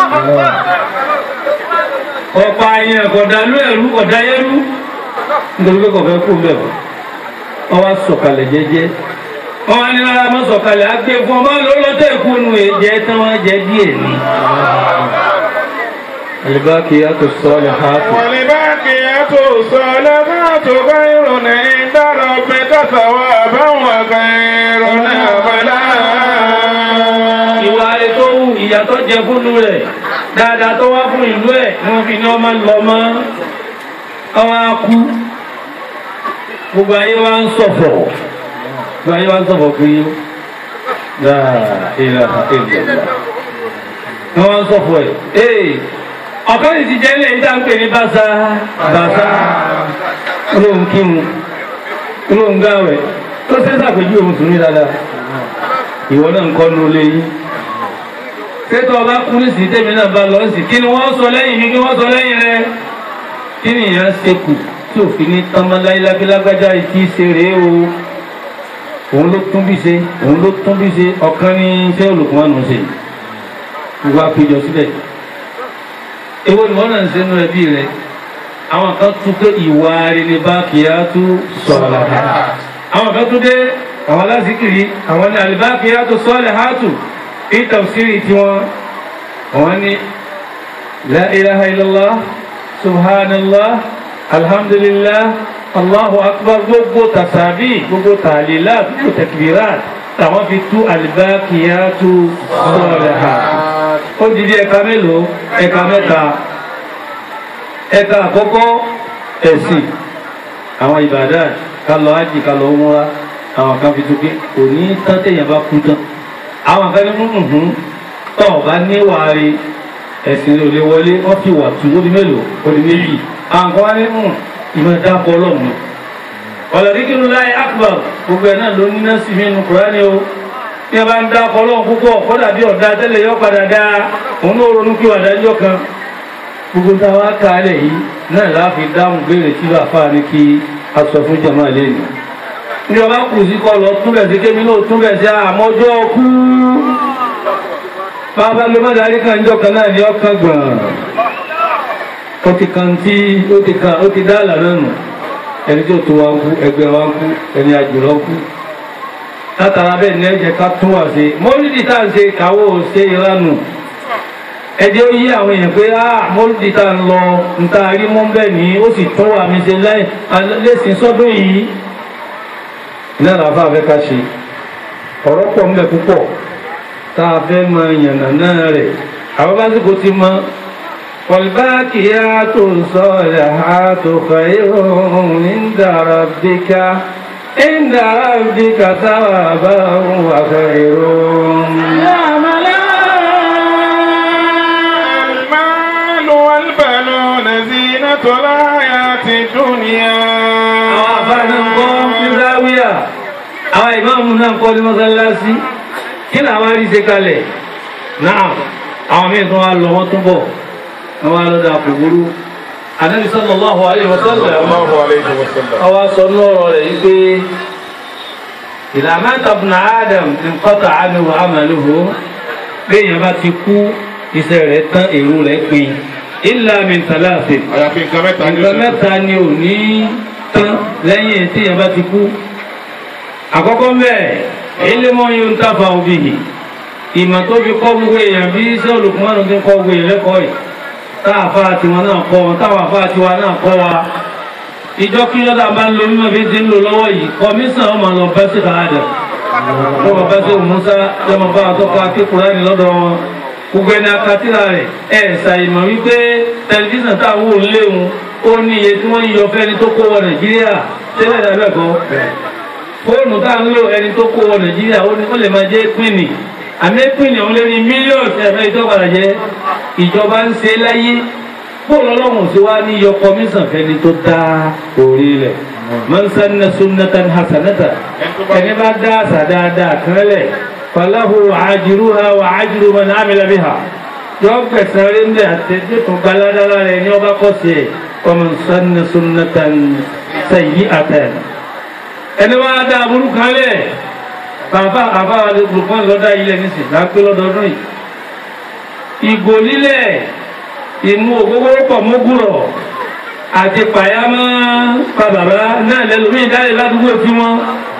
ọ̀pá àyàn kọ̀dálú ẹ̀rú kọ̀dáyẹ́rú nítorí pé kọ̀fẹ́ kú bẹ̀rù wọ́n wá sọ̀kalẹ̀ jẹ́jẹ́ wọ́n wá ní rárá mọ́ sọ̀kalẹ̀ á gbé fún ọmọ lọ́lọ́tẹ̀ ìkúnnu èjẹ́ tí wọ́n jẹ́ díẹ̀ ní. الباقيات الصالحات والباقيات الصالحات خير عند ربك ثوابا وخير املا ìwà rẹ̀ tó wù ìyà tó jẹ fúnnu rẹ̀ dáadáa tó wá fún ìlú ẹ̀ ni wọ́n fi ní ọmọ lọ mọ́ ọwọ́ akú gbogbo ayé wa ń ṣọ̀fọ̀ gbogbo ayé wa ń ṣọ̀fọ̀ pé láàrín ni wọ́n ń ṣọ̀fọ̀ ẹ̀ ee ọ̀kan sì ti jẹ́ ilé ìdá ń pè ní bàṣà bàṣà olóhùn kírun olóhùn gáwẹ̀ tó ṣe ṣàpèjú òun sùn ní dáadáa ìwọ náà ń kọ́ ní olé yìí tẹ́tọ́ ọba kú ní sí tẹ́mi náà bá lọ sí kí ni wọ́n sọ lẹ́yìn mi kí wọ́n sọ lẹ́yìn rẹ kí ni ìyá ṣe kù tí òfin ní tánmọ́ láyélágbélágbájá ìtì ṣe rèé o òun ló tún bí ṣe òun ló tún bí ṣe ọ̀kan ní iṣẹ́ olùkọ́mọ́nù ṣe ìwà péjọ síbẹ̀ èwo ni wọ́n náà ń ṣe nú ẹbí rẹ àwọn kan tún pé ìwà rẹ ní bákìyàtú sọ̀rọ̀ àwọn kan tún dé àwọn alásìkiri àwọn ní alibákìyàtú sọ̀rọ̀ hàtù ní tafsiri tiwọn àwọn ní la ilaha illallah subhanallah alhamdulillah allahu akbar gbogbo tasabi gbogbo tàlílà gbogbo takbirat tàwọn fi tú alibákìyàtú sọ̀rọ̀ hàtù ó di bí ẹ̀ka mélòó ẹ̀ka mẹ́ta ẹ̀ka àkọ́kọ́ ẹ̀sìn àwọn ìbàdàn ká lọ ájì ká lọ múra àwọn kan fi tókè kò ní tán téèyàn bá kú tán àwọn kan ní múnú hún tó o bá ní wàárí ẹ̀sìn rẹ̀ ò lè wọlé wọ́n fi wà tù ó di mélòó ó di méjì àwọn kan wá ní mú ìmọ̀ dápọ̀ ọlọ́run ọ̀làdíkìrú láyé akbar gbogbo ẹ̀ náà ló ní náà sì mí nu kúránì o bí a bá ń dá ọlọ́run púpọ̀ kọ́dà bí ọ̀dà tẹ́lẹ̀ yọ padà dá òun ló ronú kí wàdà jọ kan gbogbo tá a wá ká alẹ̀ yìí náà láàfin dáhùn béèrè tí bàbá ní kí a sọ fún jama lẹ́nu ní ọba kù sí kọ lọ túbẹ̀ sí kémi náà túbẹ̀ sí àmọ́jọ́ kú bàbá ló má darí kan jọ kan náà ní ọkàn gbọ̀n ó ti kan tí ó ti kan ó ti dá àlànà nù ẹni tó tó wa ń kú ẹgbẹ́ wa ń kú ẹni àjùlọ kú látara bẹ́ẹ̀ ní ẹ̀jẹ̀ ká tún wà sí mọ́lídìí tá à ń ṣe káwọ́ ṣe ìranù ẹjẹ́ ó yí àwọn èèyàn pé ah mọ́lídìí tá à ń lọ níta rí mọ́ bẹ́ẹ̀ ní ó sì tún wà mí ṣe lẹ́sìn sọ́dún yìí iná làbá fẹ́ ká ṣe ọ̀rọ̀ pọ̀ ń bẹ púpọ̀ tá a fẹ́ mọ yànnà náà rẹ̀ àwọn básìkò ti mọ والباقيات الصالحات خير عند ربك عند ربك ثوابا وخير المال والبنون زينة الحياة الدنيا àwọn àfáàní ń kọ́ ní záwíyà àwọn ìmáàmù náà ń kọ́ ní mọ́sálásí kí làwọn rí ṣe kalẹ̀ náà àwọn míì tó wá lọ wọ́n tún bọ̀ wọ́n wá lọ́dọ̀ àpòwúrú Ànábì sallallahu alaihi wasallam الله عليه وسلم ọwọ́ sọ lọ́rọ̀ rẹ̀ yí pé idha mata ibnu Adam inqata'a anhu 'amaluhu béèyàn bá ti kú iṣẹ́ rẹ̀ tán èrò rẹ̀ pin illa min thalathin àyàfi nǹkan mẹ́ta ní nǹkan mẹ́ta ni ò ní tán lẹ́yìn tí yẹn bá ti kú àkọ́kọ́ bẹ́ẹ̀ ilé-mọ́ yóò ń tàfà òbí yìí ìmọ̀ tó fi kọ́ gbogbo èèyàn bí iṣẹ́ olùkùnmọ́nù ti kọ́ gbogbo èèyàn lẹ́kọ̀ọ́ yìí táàfà tiwọn náà kọ́ wọn táwọn àfà tiwa náà kọ́ wa ìjọ kí lọ́dà bá ń lo mímọ́ bí ti ń lò lọ́wọ́ yìí kọmíṣàn ọmọ lọ bẹ́ sí káàdà lọ́mọ bá ṣe musa lọ́mọ bá àtọ́kọ akékùnrin ní lọ́dọ̀ wọn gbogbo ẹni akatira rẹ̀ ẹ̀ ṣàìmọ̀ wípé tẹlifíṣàn tá a wò ń léwu ó ní iye tí wọ́n ń yọ fẹ́ni tó kó wọ nàìjíríà tẹ́lẹ̀ dàbẹ̀ kọ́ fóònù tá a ń lò ẹni tó kó wọ nàìjíríà ó ní ó lè máa jẹ́ pínì àmì pínì ọ̀hún lé ní mílíọ̀nù ẹ̀fẹ́ ìtọ́padà jẹ́ ìjọba ń ṣe láyé bóòlù ọlọ́run sí wá ní yọ kọmíṣàn fẹ́ni tó dá orí rẹ̀ man sanna sunnatan hasanata ẹni bá dá àṣà dáadáa kan lẹ̀ falahu àjìrúha wà àjìrú man amila biha yọ gbẹ̀sán rí ndé àtẹ̀jẹ́ tó gbaládára rẹ̀ ní ọba kọ́sì ẹ̀ wa man sanna sunnatan sayyi'atan ẹni wá dá aburú kan lẹ̀ bàbá àbá olùkọ́ lọ́dá ilẹ̀ nísìnyí lápẹ́ lọ́dọọdún yìí ìgò lílẹ̀ ìmú ògógóró pọ̀ mógùrọ̀ àti pàyámọ́ pa bàbá náà lẹ́lòmí ìdálẹ̀ ládùúgbò tí wọ́n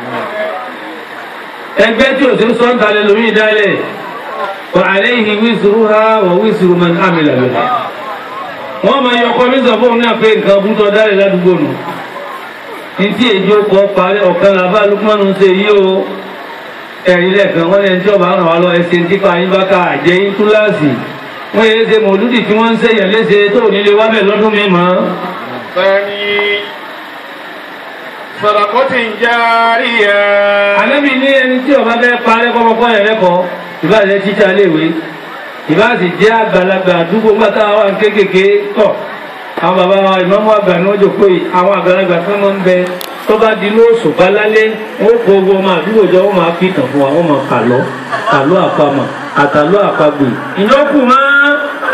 ẹgbẹ́ tí ò sí ń sọ́ńtà lẹ́lòmí ìdálẹ̀ wà àléhìn wíṣùrú ha wà wíṣùrú mọ́ àmìlà lọ́la wọ́n máa yọ kọ́mísọ̀ fóun náà pé nǹkan bútọ́ dálẹ̀ ládùúgbò nù ní tí èjì ó kọ́ parí ọ̀kan làbá lukmanu ṣe yí o ẹ̀rí lẹ́ẹ̀kan wọ́n lẹ́ni tí ọba ràn wá lọ ẹsẹ̀ nípa yín bá ká àjẹyìn túláàsì wọ́n yé ṣe mòlúdì tí wọ́n ń ṣèyàn léṣe tó nílé wábẹ̀ lọ́dún mi mọ́. ثاني صدقة جارية àlẹ́bí ní ẹni tí ọba bẹ́ẹ̀ parẹ́ kọ́mọkọ́ yẹn lẹ́kọ̀ọ́ ìbá jẹ́ tíṣà léèwé ìbá sì jẹ́ àgbàlagbà àdúgbò ńgbà tá a wà ní kéékèèké tọ̀ àwọn bàbá wa ìmọ̀mú àgbà ní ọjọ́ pé àwọn àgbàlagbà tó máa ń bẹ tó bá di lóòsù balálé wọn kó owó ọmọ àdúgbò jọ wọn máa fi tàn fún wa wọn máa kàlọ́ kàlọ́ àpamọ̀ àtàlọ́ àpagbè ìyókù máa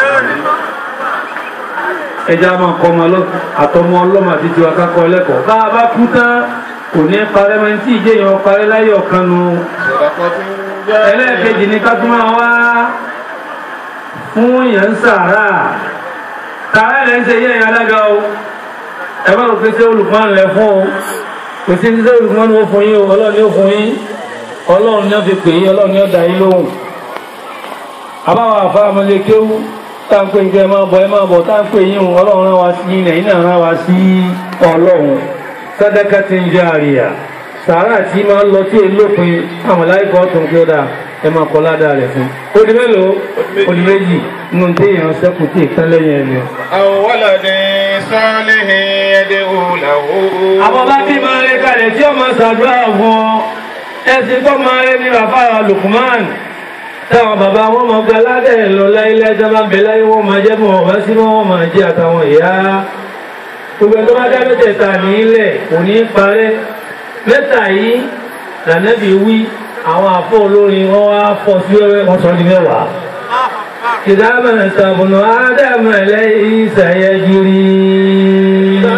ẹja máa kọ́ ọmọ ọlọ́ àtọmọ ọlọ́mọ àti tiwa kákọ́ ẹlẹ́kọ̀ọ́ bá a bá kú tán kò ní parẹ́ mọ́ tí ìjẹyàn parẹ́ láyé ọ̀kan nu صدقة ẹlẹ́ẹ̀kejì ní ká tún máa wá fún yẹn ń sàárà tààrà ẹ̀ ń ṣe yẹ́ ẹ̀yà alága o ẹ bá rò pé ṣé olùkọ́ ń lẹ fún o kò sí ṣé olùkọ́ ń fún yín o ọlọ́run ni ó fún yín ọlọ́run ni ó fi pè yín ọlọ́run ni ó dá yín lóhùn àbáwọ̀ àfa àmọ́lé kéwú tá ń pè ń kẹ́ ẹ máa bọ̀ ẹ máa bọ̀ tá ń pè yín o ọlọ́run rán wa sí ilẹ̀ yín náà rán wa sí ọlọ́run sadaqatin jariya sàárà tí máa ń lọ sí èlòpin àwọn láìpẹ́ ọ̀tún kí ó dáa ẹ máa kọ́ ládàá rẹ̀ fún ó di mélòó ó di méjì nínú téèyàn sẹ́kù tí ìtàn lẹ́yìn ẹni. أو ولد صالح يدعو له àwọn bá bí máa rí kalẹ̀ tí ó máa ṣàdúrà fún ọ ẹsìn tó máa rí ní bàbá Lukman táwọn bàbá wọn máa gba aládẹ̀ lọ láyé jábá bẹ láyé wọn máa jẹ́ mọ́ ọ̀bá sí wọn máa jẹ́ àtàwọn ìyá gbogbo ẹgbẹ́ bá dá mẹ́tẹ̀ẹ̀ta nílẹ̀ kò ní í parẹ́ mẹ́ta yìí lànàbí wí àwọn àfọ olórin wọn wá fọ sí wẹ́wẹ́ wọn sọ ní mẹ́wàá. ìdámọ̀ ìtàbùnú ádámù ẹlẹ́yìn ìsàyẹ̀jìrì.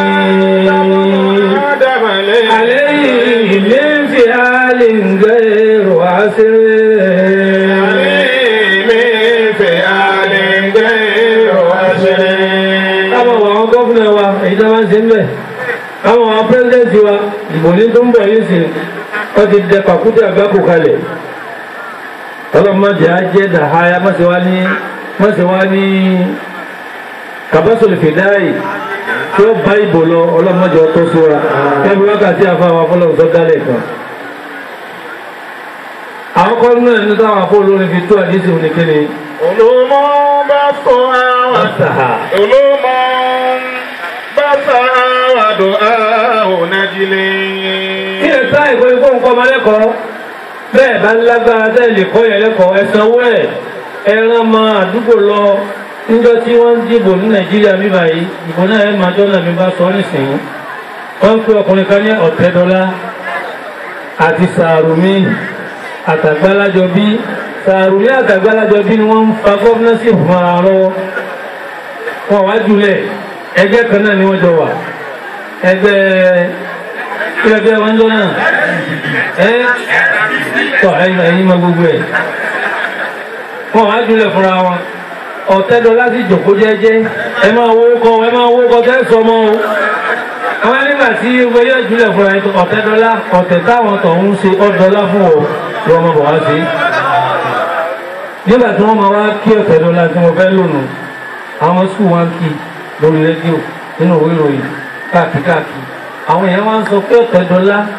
آدم عليه عليه من فعال غير عسر عليه من فعال غير عسر káwọn àwọn gọ́fúnà wa èyí tó máa ń ṣe ń bẹ̀ káwọn àwọn pírẹ́sidẹ́ǹtì wa ìbò ní tó ń bọ̀ yìí sí wọ́n ti dẹ pàkúté àgbákò kalẹ̀ ọlọ́mọdé á jẹ́ dàháyà mọ̀sẹ̀ wá ní mọ̀sẹ̀ wá ní kàbásọ̀lù fìdáì tí ó bá ìbò lọ ọlọ́mọdé ọtọ́ sóra ẹbí wákàtí àfáwọn afọlọ́run tó dálẹ̀ kan àwọn kọ́ nínú ẹni táwọn afọ olórin fi tó àdísì òní kíni علوم بثها ọ̀sàhà علوم بثها ودعاء نجلي kí ẹ sá ìkọ́ ikú nǹkan ọmọ lẹ́kọ̀ọ́ bẹ́ẹ̀ bá lágbára tẹ́ lè kọ́ yẹn lẹ́kọ̀ọ́ ẹ sanwó ẹ̀ ẹ rán mọ àdúgbò lọ níjọ́ tí wọ́n ń dìbò ní nàìjíríà mi báyìí ìbò náà ẹ̀ máa jọ́nà mi bá sọ nísìnyí wọ́n ń pe ọkùnrin kan ní ọ̀tẹ́dọ́lá àti sàrùmí àtàgbálájọ bí sàrùmí àtàgbálájọ bí ni wọ́n ń fa gọ́fúnẹ́sì fún ara lọ́wọ́ wọn wá jùlẹ̀ ẹgbẹ́ kan náà ni wọ́n jọ wà ẹgbẹ́ kí ẹgbẹ́ wọn jọ náà ẹ tọ́ ẹ̀yin mọ gbogbo ẹ̀ wọn wá jùlẹ̀ fúnra wọn ọ̀tẹ́dọ̀ láti jòkó jẹ́jẹ́ ẹ máa wó kọ ẹ máa wó kọ tẹ́ sọmọ o àwọn nígbà tí gbogbo yóò jùlẹ̀ fúnra yìí ọ̀tẹ́dọ́lá ọ̀tẹ̀ táwọn tọ̀hún ṣe ọ̀dọ́lá fún ọ ló ọmọ bọ̀ wá sí nígbà tí wọ́n máa wá kí ọ̀tẹ́dọ́lá tí wọ́n fẹ́ lónìí àwọn sùn wá ń kí lórí rédíò nínú òwe ìròyìn káàkiri káàkiri àwọn èèyàn wá ń sọ pé ọ̀tẹ́dọ́lá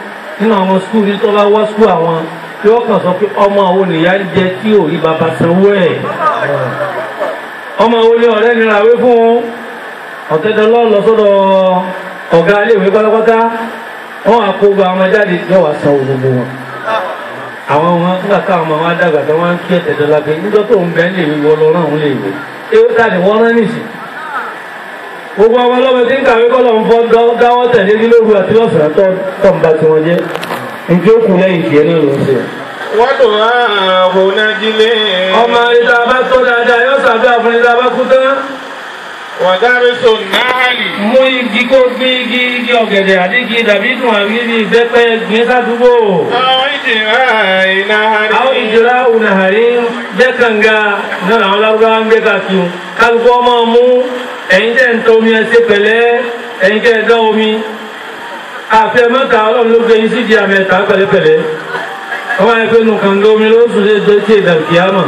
nínú àwọn skul ní tó bá wá skul àwọn yóò kàn sọ pé ọmọ àwọn nìyá ń jẹ tí ò rí bàbá sanwó ẹ̀ ọmọ àwọn ní ọ̀rẹ́ nira wé fún ọ̀tẹ́dọ́lọ́ lọ sọ́dọ̀ ọ̀gá iléèwé pátápátá wọ́n á kó gba ọmọ jáde yóò wá san gbogbo wọn àwọn ọmọ nígbà táwọn ọmọ wa dàgbà tó wọn ń kí ẹ̀tẹ̀dọ́lá pé níjọ́ tó ń bẹ́ẹ̀ lè wọ lọ náà ń lè wò ewu ta ni wọ́n rán nìsí gbogbo ọmọ ọlọ́mọ tí ń kàwé kọ́ lọ́n fọ́ dáwọ́ tẹ̀lé ní lóru àti lọ́sàn-án tó tó ń ba tiwọn jẹ́ njẹ ó kù lẹ́yìn tiẹ̀ náà ló ń ṣe. wọ́dùn ààbò nájílé. ọmọ ìta bá tó dáadáa yóò ṣàdúrà fún ìta bá kú tán. wàdárísò náàlì. mú igi kó gbé igi igi ọ̀gẹ̀dẹ̀ àti igi dàbí dùn àbí ibi ìbẹ́pẹ́ gbin sádùúgbò. àwọn ìjìnlá ìnáhàrí. àwọn ìjọra ònàhàrí jẹ́ kànga náà àwọn lárúbáwá ń gbé káàkiri kálukú ọmọ mú ẹ̀yin tẹ́ ń tọ́ omi ẹ ṣe pẹ̀lẹ́ ẹ̀yin tẹ́ ẹ dán omi àfẹ mẹ́ta ọlọ́run ló gbé yín sí di àmì ẹ̀ta pẹ̀lẹ́pẹ̀lẹ́ ọmọ ẹgbẹ́ nù kànga omi ló sùn lé dé tí ìdàgbé àmà.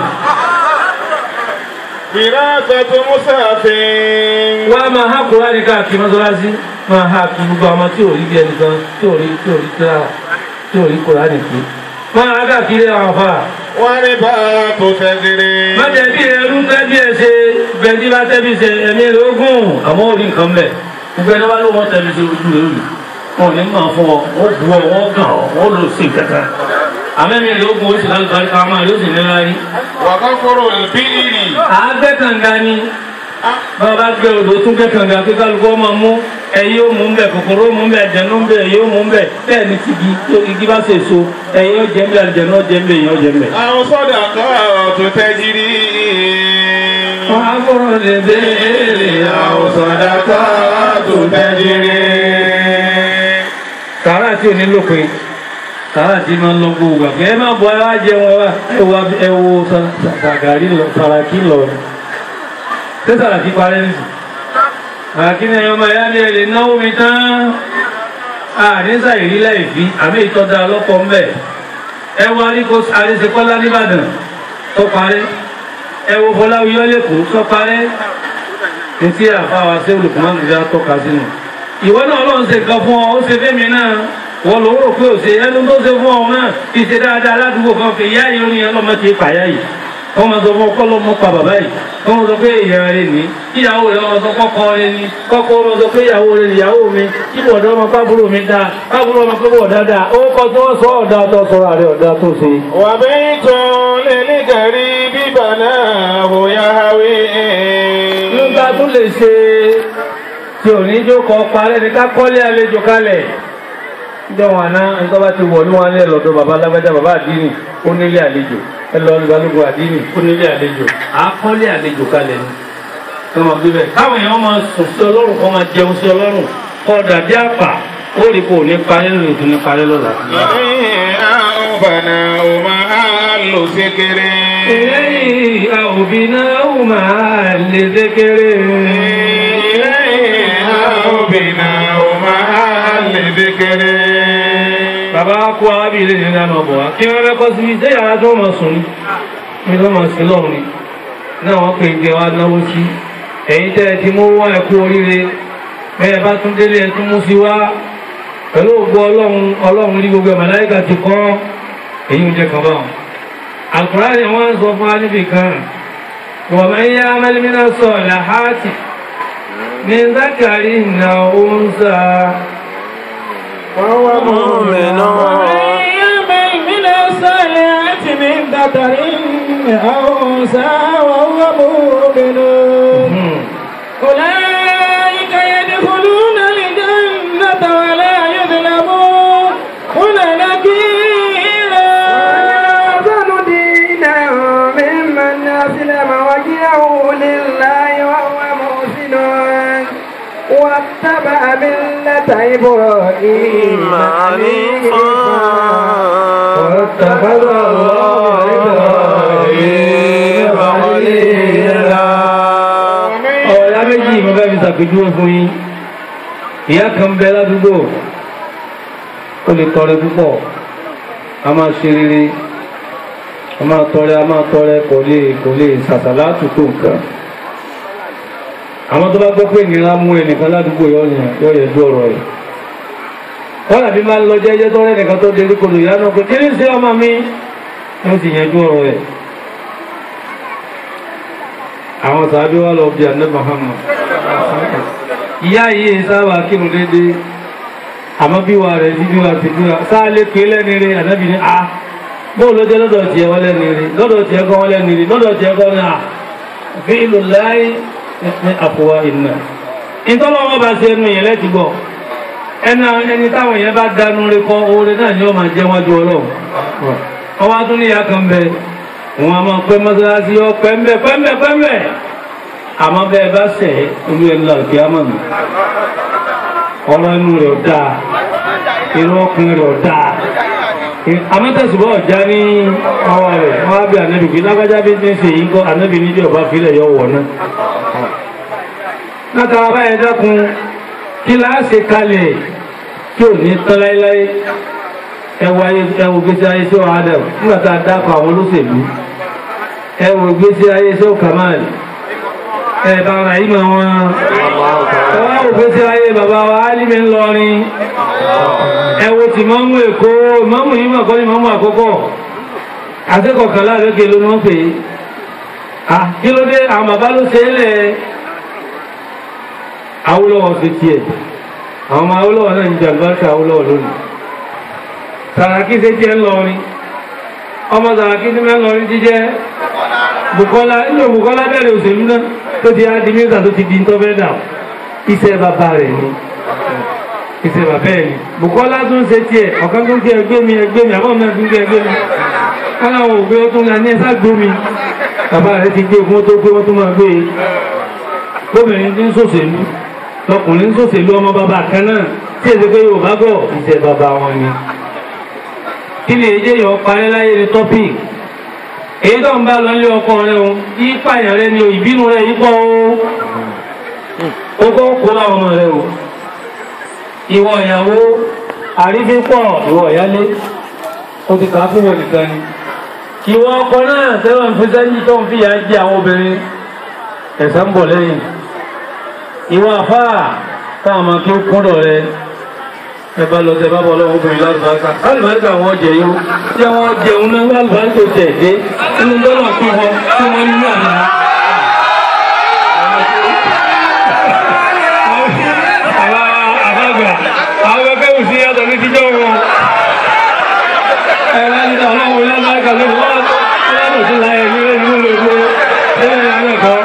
Fìrásàtò Mùsàfin. wá máa há kúrá ní káàkiri mọ́sálásí máa há kí gbogbo àwọn tí ò rí bí ẹnìkan tí ò rí tí ò rí tíra tí ò rí kúrá nìkú. máa há káàkiri àwọn afá. Wọ́n rí bá tó tẹ́sírí. má jẹ́ bí ẹrú tẹ́bí ẹ ṣe bẹ́ẹ̀ni bá tẹ́bí ṣe ẹ̀mí rẹ̀ ogún àmọ́ orí nǹkan bẹ̀. gbogbo ẹni bá ló wọ́n tẹ́bí ṣe ojú rẹ̀ òyìn wọn ò ní máa fún ọ wọ́n bu ọ wọ́n gàn ọ wọ́n lò sí kankan. àmẹ́mi rẹ̀ ogún oṣù lálùbárí ká máa yóò sì ní láyé. Wàkọ́kọ́rò ìbílì. àgbẹ̀ kànga ni bàbá gbé odò tún gbé kànga pé kálukú ọmọ mú ẹyí ó mú bẹ kòkòrò ó mú bẹ àjẹnú bẹ ẹyí ó mú bẹ bẹ́ẹ̀ ni tìgì tó igi bá ṣe so ẹyí ó jẹ bẹ àjẹnú ó jẹ bẹ ẹyí ó jẹ bẹ. Àwọn sọ́dà kọ́ tó tẹ́jírí. wọ́n á gbọ́dọ̀ lè béèrè Àwọn sọ́dà kọ́ tó tẹ́jírí. sàrà tí ò ní lópin sàrà tí máa ń lọ gbogbo àgbẹ̀ ẹ má bọ ẹ wá jẹun ẹ wá ẹ wá ẹ wo sàgàrí lọ sàràkí lọ ni ṣé sàràkí parẹ́ nìyí sàràkí ni ẹ̀yọ́ máa yá ní ẹ̀ lè náwó mi tán àdínsà ìrílẹ̀ ìfí àmì ìtọ́jà ọlọ́pọ̀ ń bẹ̀ ẹ wo aríko àríṣekọ́lá nìbàdàn tó parẹ́ ẹ wo fọláwíyọ́ lẹ́kọ̀ọ́ tó parẹ́ etí àfáwà sí olùkùnmọ́ nìyá tọ́ka sínú ìwọ náà ọlọ́run ṣe nǹkan fún ọ ó ṣe fẹ́mi náà wọ́n ló rò pé òṣè ẹnu tó ṣe fún ọ náà ìṣe dáadáa aládùúgbò kan fi ìyá yìí orin ọlọ́mọ ti pàyà yìí wọ́n máa sọ fún ọkọ́ lọ́mọ pa bàbá yìí wọ́n máa sọ pé èèyàn rẹ̀ ní ìyàwó rẹ̀ wọ́n máa sọ kọ́kọ́ rẹ̀ ní kọ́kọ́ wọ́n máa sọ pé ìyàwó rẹ̀ ìyàwó mi kí bọ̀dọ̀ ọmọ pábúrò mi dáa pábúrò ọmọ pé bọ̀ dáadáa ó kọ́ tí wọ́n sọ ọ̀dà tó sọ̀rọ̀ àrẹ ọ̀dà tó ṣe. وبيت للغريب بناه يهوي nígbà tó lè ṣe tí ò ní jókòó parẹ́ ní ká kọ́lé àlejò kalẹ̀ jọ wọn àná nǹkan bá ti wọ̀ ní wọn lé lọ́dọ̀ bàbá alágbájá bàbá àdínì ó nílé àlejò ẹ lọ ní balógun àdínì ó nílé àlejò à á kọ́lé àlejò kalẹ̀ ni kí wọ́n gbé bẹ́ẹ̀ káwọn èèyàn máa sùn sí ọlọ́run kọ́ máa jẹun sí ọlọ́run kọ́ dàbí àpà ó rí kò ní parẹ́ lórí ìtún ní parẹ́ lọ́la. بناه محل سكر إليه أو بناء مع الذكر إليه أو بناه محل ذكر bàbá kó arábìnrin ní ìlànà ọ̀bọ̀ wá kí wọ́n rẹ́kọ́ sí iṣẹ́ yàrá tó mọ̀ sùn ní tó mọ̀ sí lọ́rùn ni náà wọ́n pè jẹ wá náwó sí ẹ̀yin tẹ́ ẹ ti mú wá ẹ̀kú oríire bẹ́ẹ̀ bá tún délé ẹ tún mú sí wá pẹ̀lú ògbó ọlọ́run ọlọ́run ní gbogbo màláíkà ti kọ́ èyí ń jẹ́ kan báwọn. Al-Qur'ani ni wọ́n ń sọ fún wa níbi kan wọ́n máa ń yá mẹ́lẹ́mínà sọ làhátì ní zákàrí ìnà òǹsà وهو مؤمن يعمل من الصالحات من ذكر أو أنثى وهو مؤمن أولئك يدخلون الجنة ولا يظلمون نكيرا أحسن دينا ممن أسلم وجهه لله وهو محسن واتبع ملة إبراهيم حنيفا واتخذ الله إبراهيم خليلا ọ̀rẹ́ méjì mo fẹ́ fi ṣàpèjúwe fún yín ìyá kan bẹ ládùúgbò ó lè tọrẹ púpọ̀ a máa ṣe rere a máa tọrẹ a máa tọrẹ kò lè kò lè ṣàṣàlá àtúntò nǹkan àwọn tó bá gbọ́ pé ìnira mú ẹnìkan ládùúgbò yọ yẹn yọ yẹ dú ọ̀rọ̀ rẹ̀ wọ́n làbí máa ń lọ jẹ́jẹ́ tó rẹ̀ nìkan tó dérí kodò ìyá náà pé kí ní sí ọmọ mi wọ́n ti yanjú ọ̀rọ̀ rẹ̀ àwọn sàábí wà lọ bí àná Muhammad ìyá yìí sábà kírun déédéé àmọ́ bí wà rẹ̀ bí wà ti bí wà sáà lè pè lẹ́ni rí ànábì ní a bó ló jẹ́ lọ́dọ̀ tiẹ̀ wọ́n lẹ́ni rí lọ́dọ̀ tiẹ̀ kọ́ wọ́n lẹ́ni rí lọ́dọ̀ tiẹ̀ kọ́ ní a fi ìlú láyé ní àfọwà ìnà ìtọ́lọ́wọ́ bá ṣe ẹnu yẹn lẹ́ti gbọ́ ẹni ẹni táwọn yẹn bá dánú rí kọ́ oore náà ni ó máa jẹ́ wájú ọlọ́run ọwọ́ tún ní ìyá kan bẹ wọn a máa pẹ́ mọ́sálásí ọ pẹ́ńbẹ́ pẹ́ńbẹ́ pẹ́ńbẹ́ àmọ́ bẹ́ẹ̀ bá sẹ̀ olú ẹni lọ́ọ̀kì á mọ̀ mí ọ̀rọ̀ inú rẹ̀ ò dáa irú ọkùnrin rẹ̀ ò dáa amẹ́tẹ̀sùbọ̀ ọ̀já ní ọwọ́ rẹ̀ wọ́n á bí ànábì kí lágbájá bí ní ṣe yìí kọ́ ànábì níbi ọba fílẹ̀ yọ wọ̀ náà látara báyẹn dákun kí láàṣẹ kalẹ̀ tí ò ní tán láéláé ẹwọ ayé ẹwọ gbèsè ayé sí ọ̀hún adam nígbà tá a dákọ̀ àwọn olóṣèlú ẹwọ gbèsè ayé sí ọ̀hún kamal ẹ bàbá yìí mọ̀ wọn ẹwọ gbèsè ayé bàbá wa alimi ńlọrin ẹwọ tí mọ́mú èkó mọ́mú yìí mọ̀ kọ́ ní mọ́mú àkọ́kọ́ akẹ́kọ̀ọ́ kan láàrẹ́gẹ̀ ló ní wọ́n pè é kí ló dé àwọn bàbá ló ṣe é lẹ̀ Awólọ́wọ̀ fi tiẹ̀ àwọn ọmọ Awólọ́wọ̀ náà ń jàǹbáṣà Awólọ́wọ̀ lónìí Sàràkí ṣe jẹ́ ńlọrin ọmọ Sàràkí ti mẹ́ ńlọrin jíjẹ́ Bùkọ́lá nínú Bùkọ́lá bẹ̀rẹ̀ òṣèlú náà tó ti á di mínísà tó ti di ń tọ́fẹ́ dà iṣẹ́ bàbá rẹ̀ ni iṣẹ́ bàbá ẹ̀ ni Bùkọ́lá tún ṣe tiẹ̀ ọ̀kan tó ń kí ẹgbẹ́ mi ẹgbẹ́ mi àbọ̀ náà tún kí ẹgbẹ́ mi káláwọn òbí ó tún ní ẹsà gbó mi bàbá rẹ̀ ti gbé fún ó tó gbé wọ́n tún máa gbé e gómìnà ti ń ṣòṣèlú lọkùnrin sòṣèlú ọmọ bàbá kan náà tí èdè pé yóò bá gọ̀ ìṣe bàbá wọn ni. kí ni èdè yọ parí láyé ní topic èyí tó ń bá lọ ilé ọkọ rẹ o yí pààyàn rẹ ni o ìbínú rẹ yí pọ̀ o ó kọ́ kó láwọn ọmọ rẹ o. ìwọ ìyàwó àrífín pọ̀ ìwọ ìyálé ó ti kà á fún wọn nìkan ni. ìwọ ọkọ náà tẹ́wọ̀n fi sẹ́yìn tó ń fìyà jẹ àwọn obìnrin ẹ̀san ń bọ̀ lẹ́yìn ìwọ àfáà táwọn ọmọ kí ó kúndọ̀ rẹ ẹbá lọ tẹ bá bọ́ lọ́wọ́ obìnrin lálùbáríkà lálùbáríkà wọ́n jẹ yó tí wọ́n jẹun náà lálùbáríkà tẹ̀ dé inú lọ́nà kí wọ́n tí wọ́n ní àná. àbágbà àwọn ẹgbẹ́ òsì yàtọ̀ ní tíjọ́ wọn ẹ̀rọ ní ọlọ́run lálùbáríkà ló wọ́n ọlọ́run sí láyé ní ẹ̀rọ ìlú lè gbé ẹ̀rọ ìlànà ẹ̀kọ́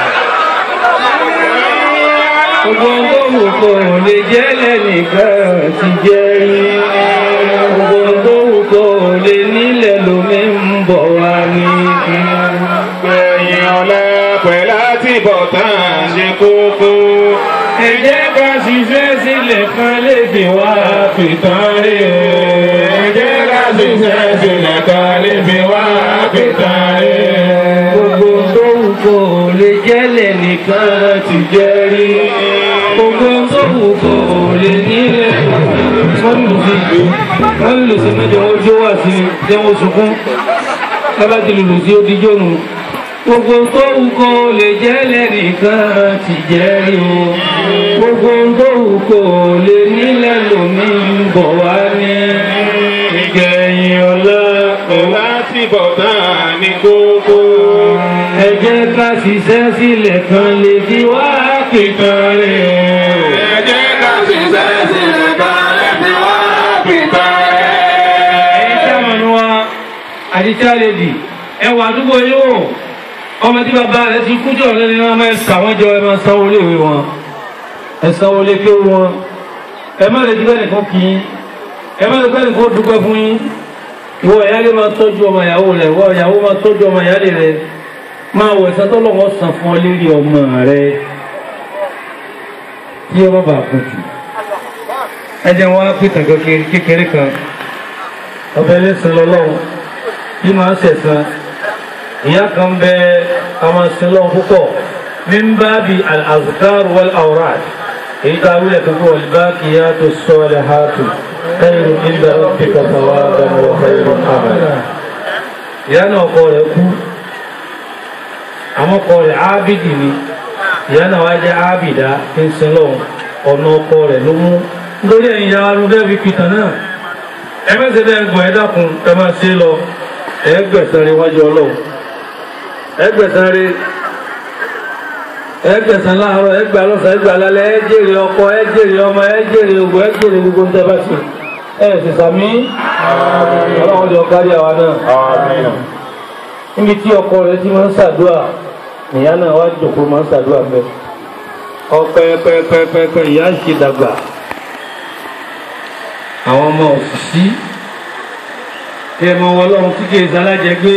gbogbo tó wù kó lè jẹ́ lẹ́nìkan ti jẹ́ rí gbogbo tó wù kó lè nílẹ̀ lómi ń bọ̀ wá ní. gbẹ̀yìn ọ̀la pẹ̀lú àtibọ̀tán ṣe kókó. ẹ jẹ́ ká ṣiṣẹ́ sílẹ̀ kan lè fi wá fìtàn rí o. ẹ jẹ́ ká ṣiṣẹ́ sílẹ̀ kan lè fi wá fìtàn rí. gbogbo tó wù kó lè jẹ́ lẹ́nìkan ti jẹ́ rí gbogbo tó wù kó lè nílẹ̀ wọ́n lù sí wọ́n lù sí mẹ́jọ ojú wà sí jẹ́wọ́n sunkún lábá ti lùlù sí odijọ́ nù gbogbo tó wù kó lè jẹ́ lẹ́nìkan ti jẹ́ rí o gbogbo tó wù kó lè nílẹ̀ lómi ń bọ̀ wá ní ìgbẹ̀yìn ọ̀la pẹ̀lú àtibọ̀tán ní kókó. ẹ jẹ́ ká ṣiṣẹ́ sílẹ̀ kan lè fi wá pìtàn rẹ̀ o. ẹ jẹ́ ká ṣiṣẹ́ sílẹ̀ kan lè fi wá fìtàn rẹ̀. ẹ̀yin tí a mọ̀ ní wa àdìsá lè dì ẹwà àdúgbò yóò ọmọ tí bàbá rẹ̀ ti kú jọ lẹ́ni náà máa ṣà wọ́n jọ ẹ máa sanwó léwe wọn ẹ sanwó lé kéwú wọn ẹ má lè dúpẹ́ nìkan kì í ẹ má lè dúpẹ́ nìkan dúpẹ́ fún yín ìwọ ìyáálé máa tọ́jú ọmọ ìyàwó rẹ̀ ìwọ ìyàwó máa tọ́jú ọmọ ìyáálé rẹ̀ máa wọ̀ ẹ̀sán tó lọ́wọ́ san fún ọ lérí ọmọ rẹ̀ tí ọmọ bá kú jù ẹ jẹ́ wọn á pìtàn kékeré kan ọbẹ̀ ẹlẹ́sìn lọ́lọ́run bí máa ń sẹ̀sán ìyá kan bẹ ọmọ sílọ́run púpọ̀ min bábi al-azkar wal awrad èyí tá a wílẹ̀ tó kọ́ wal-baqiyatu s-salihatu khairu inda rabbika thawaban wa khairu amala. ìyá náà ọkọ rẹ̀ kú àmọ́ ọkọ rẹ̀ ábìdì ni ìyá náà wá jẹ́ ábìdá tí ń sin lọ́run ọ̀nà ọkọ rẹ̀ ló mú nítorí ẹ̀yin ya arú bẹ́ẹ̀ fi pìtàn náà ẹ mẹ́sẹ̀ bẹ́ẹ̀ gbọ̀n ẹ dákun ẹ máa ṣe lọ ẹ gbẹ̀san rẹ̀ wájú ọlọ́run ẹ gbẹ̀san rẹ̀ ẹ gbẹ̀san láàárọ̀ ẹ gbà lọ́sàn ẹ gbà lálẹ́ ẹ jèrè ọkọ ẹ jèrè ọmọ ẹ jèrè ògùn ẹ jèrè gbogbo ń tẹ́bá sí ẹ sì sàmí ọlọ́run jọ kárí àwa náà níbi tí ọkọ rẹ ti máa ń ṣàdúrà ìyá náà wá jòkó máa ń ṣàdúrà mẹ́ ọpẹ́pẹ́pẹ́pẹ́ ìyá ń ṣe dàgbà àwọn ọmọ òṣìṣí kí ẹ mọ ọlọ́run tí kìí sálájẹ gbé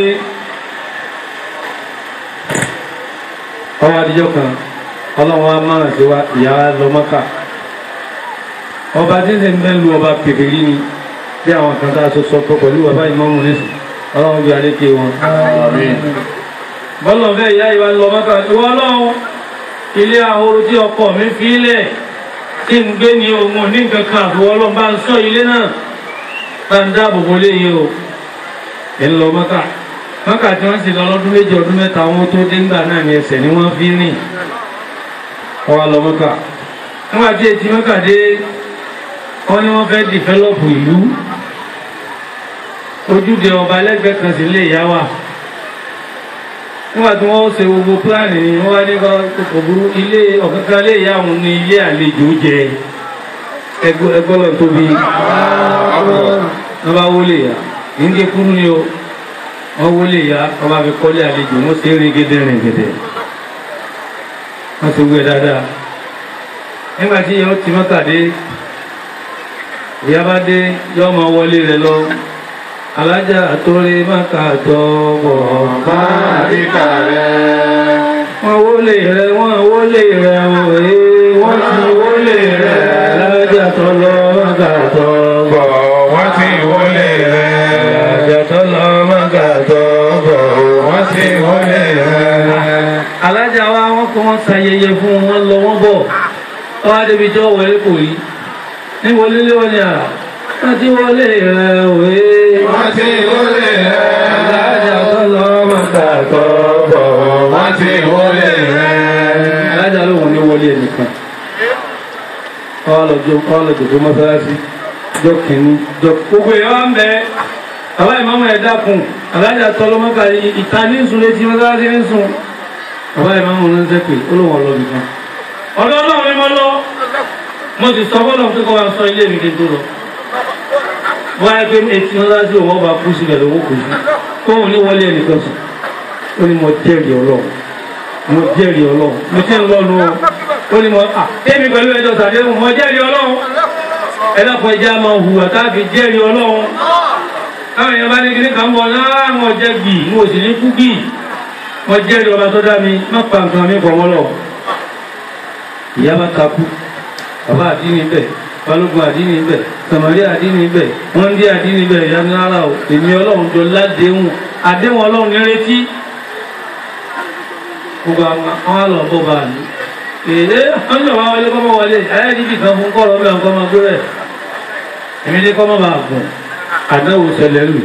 ọwọ́ adijọ́ kan ọlọ́run wa máa ṣe wa ìyá lọ mọ́kà ọba tí ń sè ń bẹ́ lu ọba kékeré ni bí àwọn kan tá a sọ sọ pé pẹ̀lú bàbá ìmọ̀mù nísìn ọlọ́run bí adéke wọn. bọ́lọ̀ fẹ́ ìyá ìwà lọ mọ́kà ìwọ ọlọ́run ilé ahoro tí ọkọ mi fi lẹ̀ tí ń gbé ní ohun ní nǹkan kan àbúrò ọlọ́run bá ń sọ ilé náà bá ń dáàbò bo léyìí o ẹ̀ ń lọ mọ́kà mọ́kà tí wọ́n sì lọ lọ́dún méjì ọdún mẹ́ta wọn tó dé ńgbà náà ní ẹsẹ̀ ni wọ́n fi rìn ọwọ́ lọ mọ́kà nígbà tí etí mọ́kà dé wọ́n ní wọ́n fẹ́ dìfẹ́lọ́pù ìlú ojúde ọba ẹlẹ́gbẹ́ kan sí ilé ìyá wa nígbà tí wọ́n ṣe gbogbo pílánì ni wọ́n wá ní kò burú ilé ọ̀kankan ilé ìyá òun ní ilé àlejò jẹ ẹgbẹ́ lọ tóbi wọ́n bá wọlé ya nígbè kúrú ni o wọ́n wọlé ya wọ́n bá fi kọ́lé àlejò wọ́n ṣe rìn gẹ́dẹ́ rìn gẹ́dẹ́ wọ́n ṣe gbé dáadáa nígbà tí ìyá ó ti mọ́tàdé ìyá bá dé yọ́ ọmọ wọlé rẹ̀ lọ alájà àtòrí máka tọ́bọ̀ máa rí kàrẹ́. wọ́n wọlé rẹ̀ wọ́n wọlé rẹ̀ òye wọ́n ti wọlé rẹ̀ alájà tọ́lọ́ máka tọ́bọ̀ wọ́n ti wọlé rẹ̀. alájà tọ́lọ́ máka tọ́bọ̀ wọ́n ti wọlé rẹ̀. alájà wa wọ́n kọ́ wọ́n ṣayẹyẹ fún wọn lọ wọ́n bọ̀ wọ́n á débi tí wọ́n wọlé kò rí ní wọlé lé wọn ni à wọ́n ti wọlé rẹ̀ òye wọ́n ti wọlé rẹ̀. alájà tọ́lọ́ máka tọ́bọ̀ wọ́n ti wọlé rẹ̀. alájà lóhùn ní wọlé ẹnìkan ọlọ́jọ́ ọlọ́jọ́ mọ́sálásí jọ kìíní jọ gbogbo èèyàn wá ń bẹ àbá ìmọ̀mọ́ ẹ̀ dákun alájà tọlọmọ́ka ìta ní sùn létí mọ́sálásí ní sùn àbá ìmọ̀mọ́ ní sẹ́pẹ̀ olóhùn ọlọ́bì kan ọ̀dọ́ ọlọ́run ni mo lọ mo sì sọ fọ́lọ́ pé kọ́ wa sọ ilé mi kí n tó lọ wọ́n á gbé etí mọ́sálásí òun ọba kú síbẹ̀ lówó kù sí kóhùn ní wọlé ẹnìkan sùn ó ní mo jẹ́rìí ọlọ́run mo jẹ́rìí ọlọ́run mo ti ń lọ́nu o ó ní mo à tẹ́mi pẹ̀lú ẹjọ́ sàdéhùn mo jẹ́rìí ọlọ́run ẹlọ́pọ̀ ẹja máa hùwà káàfi jẹ́rìí ọlọ́run káwọn èèyàn bá ní kíní kan bọ̀ náà mo jẹ́ gì mo sì ní kú gì mo jẹ́rìí ọba tó dá mi má pa nǹkan mi pọ̀ mọ́lọ̀ ìyá bá takú bàbá àdínní bẹ̀ balógun àdínní bẹ̀ sàmàrí àdínní bẹ̀ wọ́n dí àdínní bẹ̀ ìyá ní ara o èmi ọlọ́run jọ ládéhùn àdéhùn ọlọ́run ní retí gbogbo àwọn àlọ́ bó bá ní. Èdè ọjọ́ wa wọlé kọ́mọ wọlé ayé níbi kan fún kọ́rọ̀ ọmọ ẹ̀kọ́ ọmọ gbé rẹ̀. Èmi ní kọ́mọ bá gùn àdáwò ṣẹlẹ̀ lù.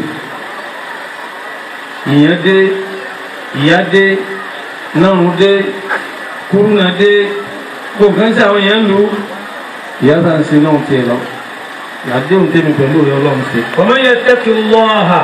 Ìyẹn dé, ìyá dé, nọ́run dé, kúrúnà dé, gbogbo kan sí àwọn èèyàn lù. Ìyá sáà ń sin náà tiẹ̀ lọ. Àdéhùn tèmi pẹ̀lú òye ọlọ́run ṣe. Ọmọ yẹn tẹ́kì lọ́ọ̀hà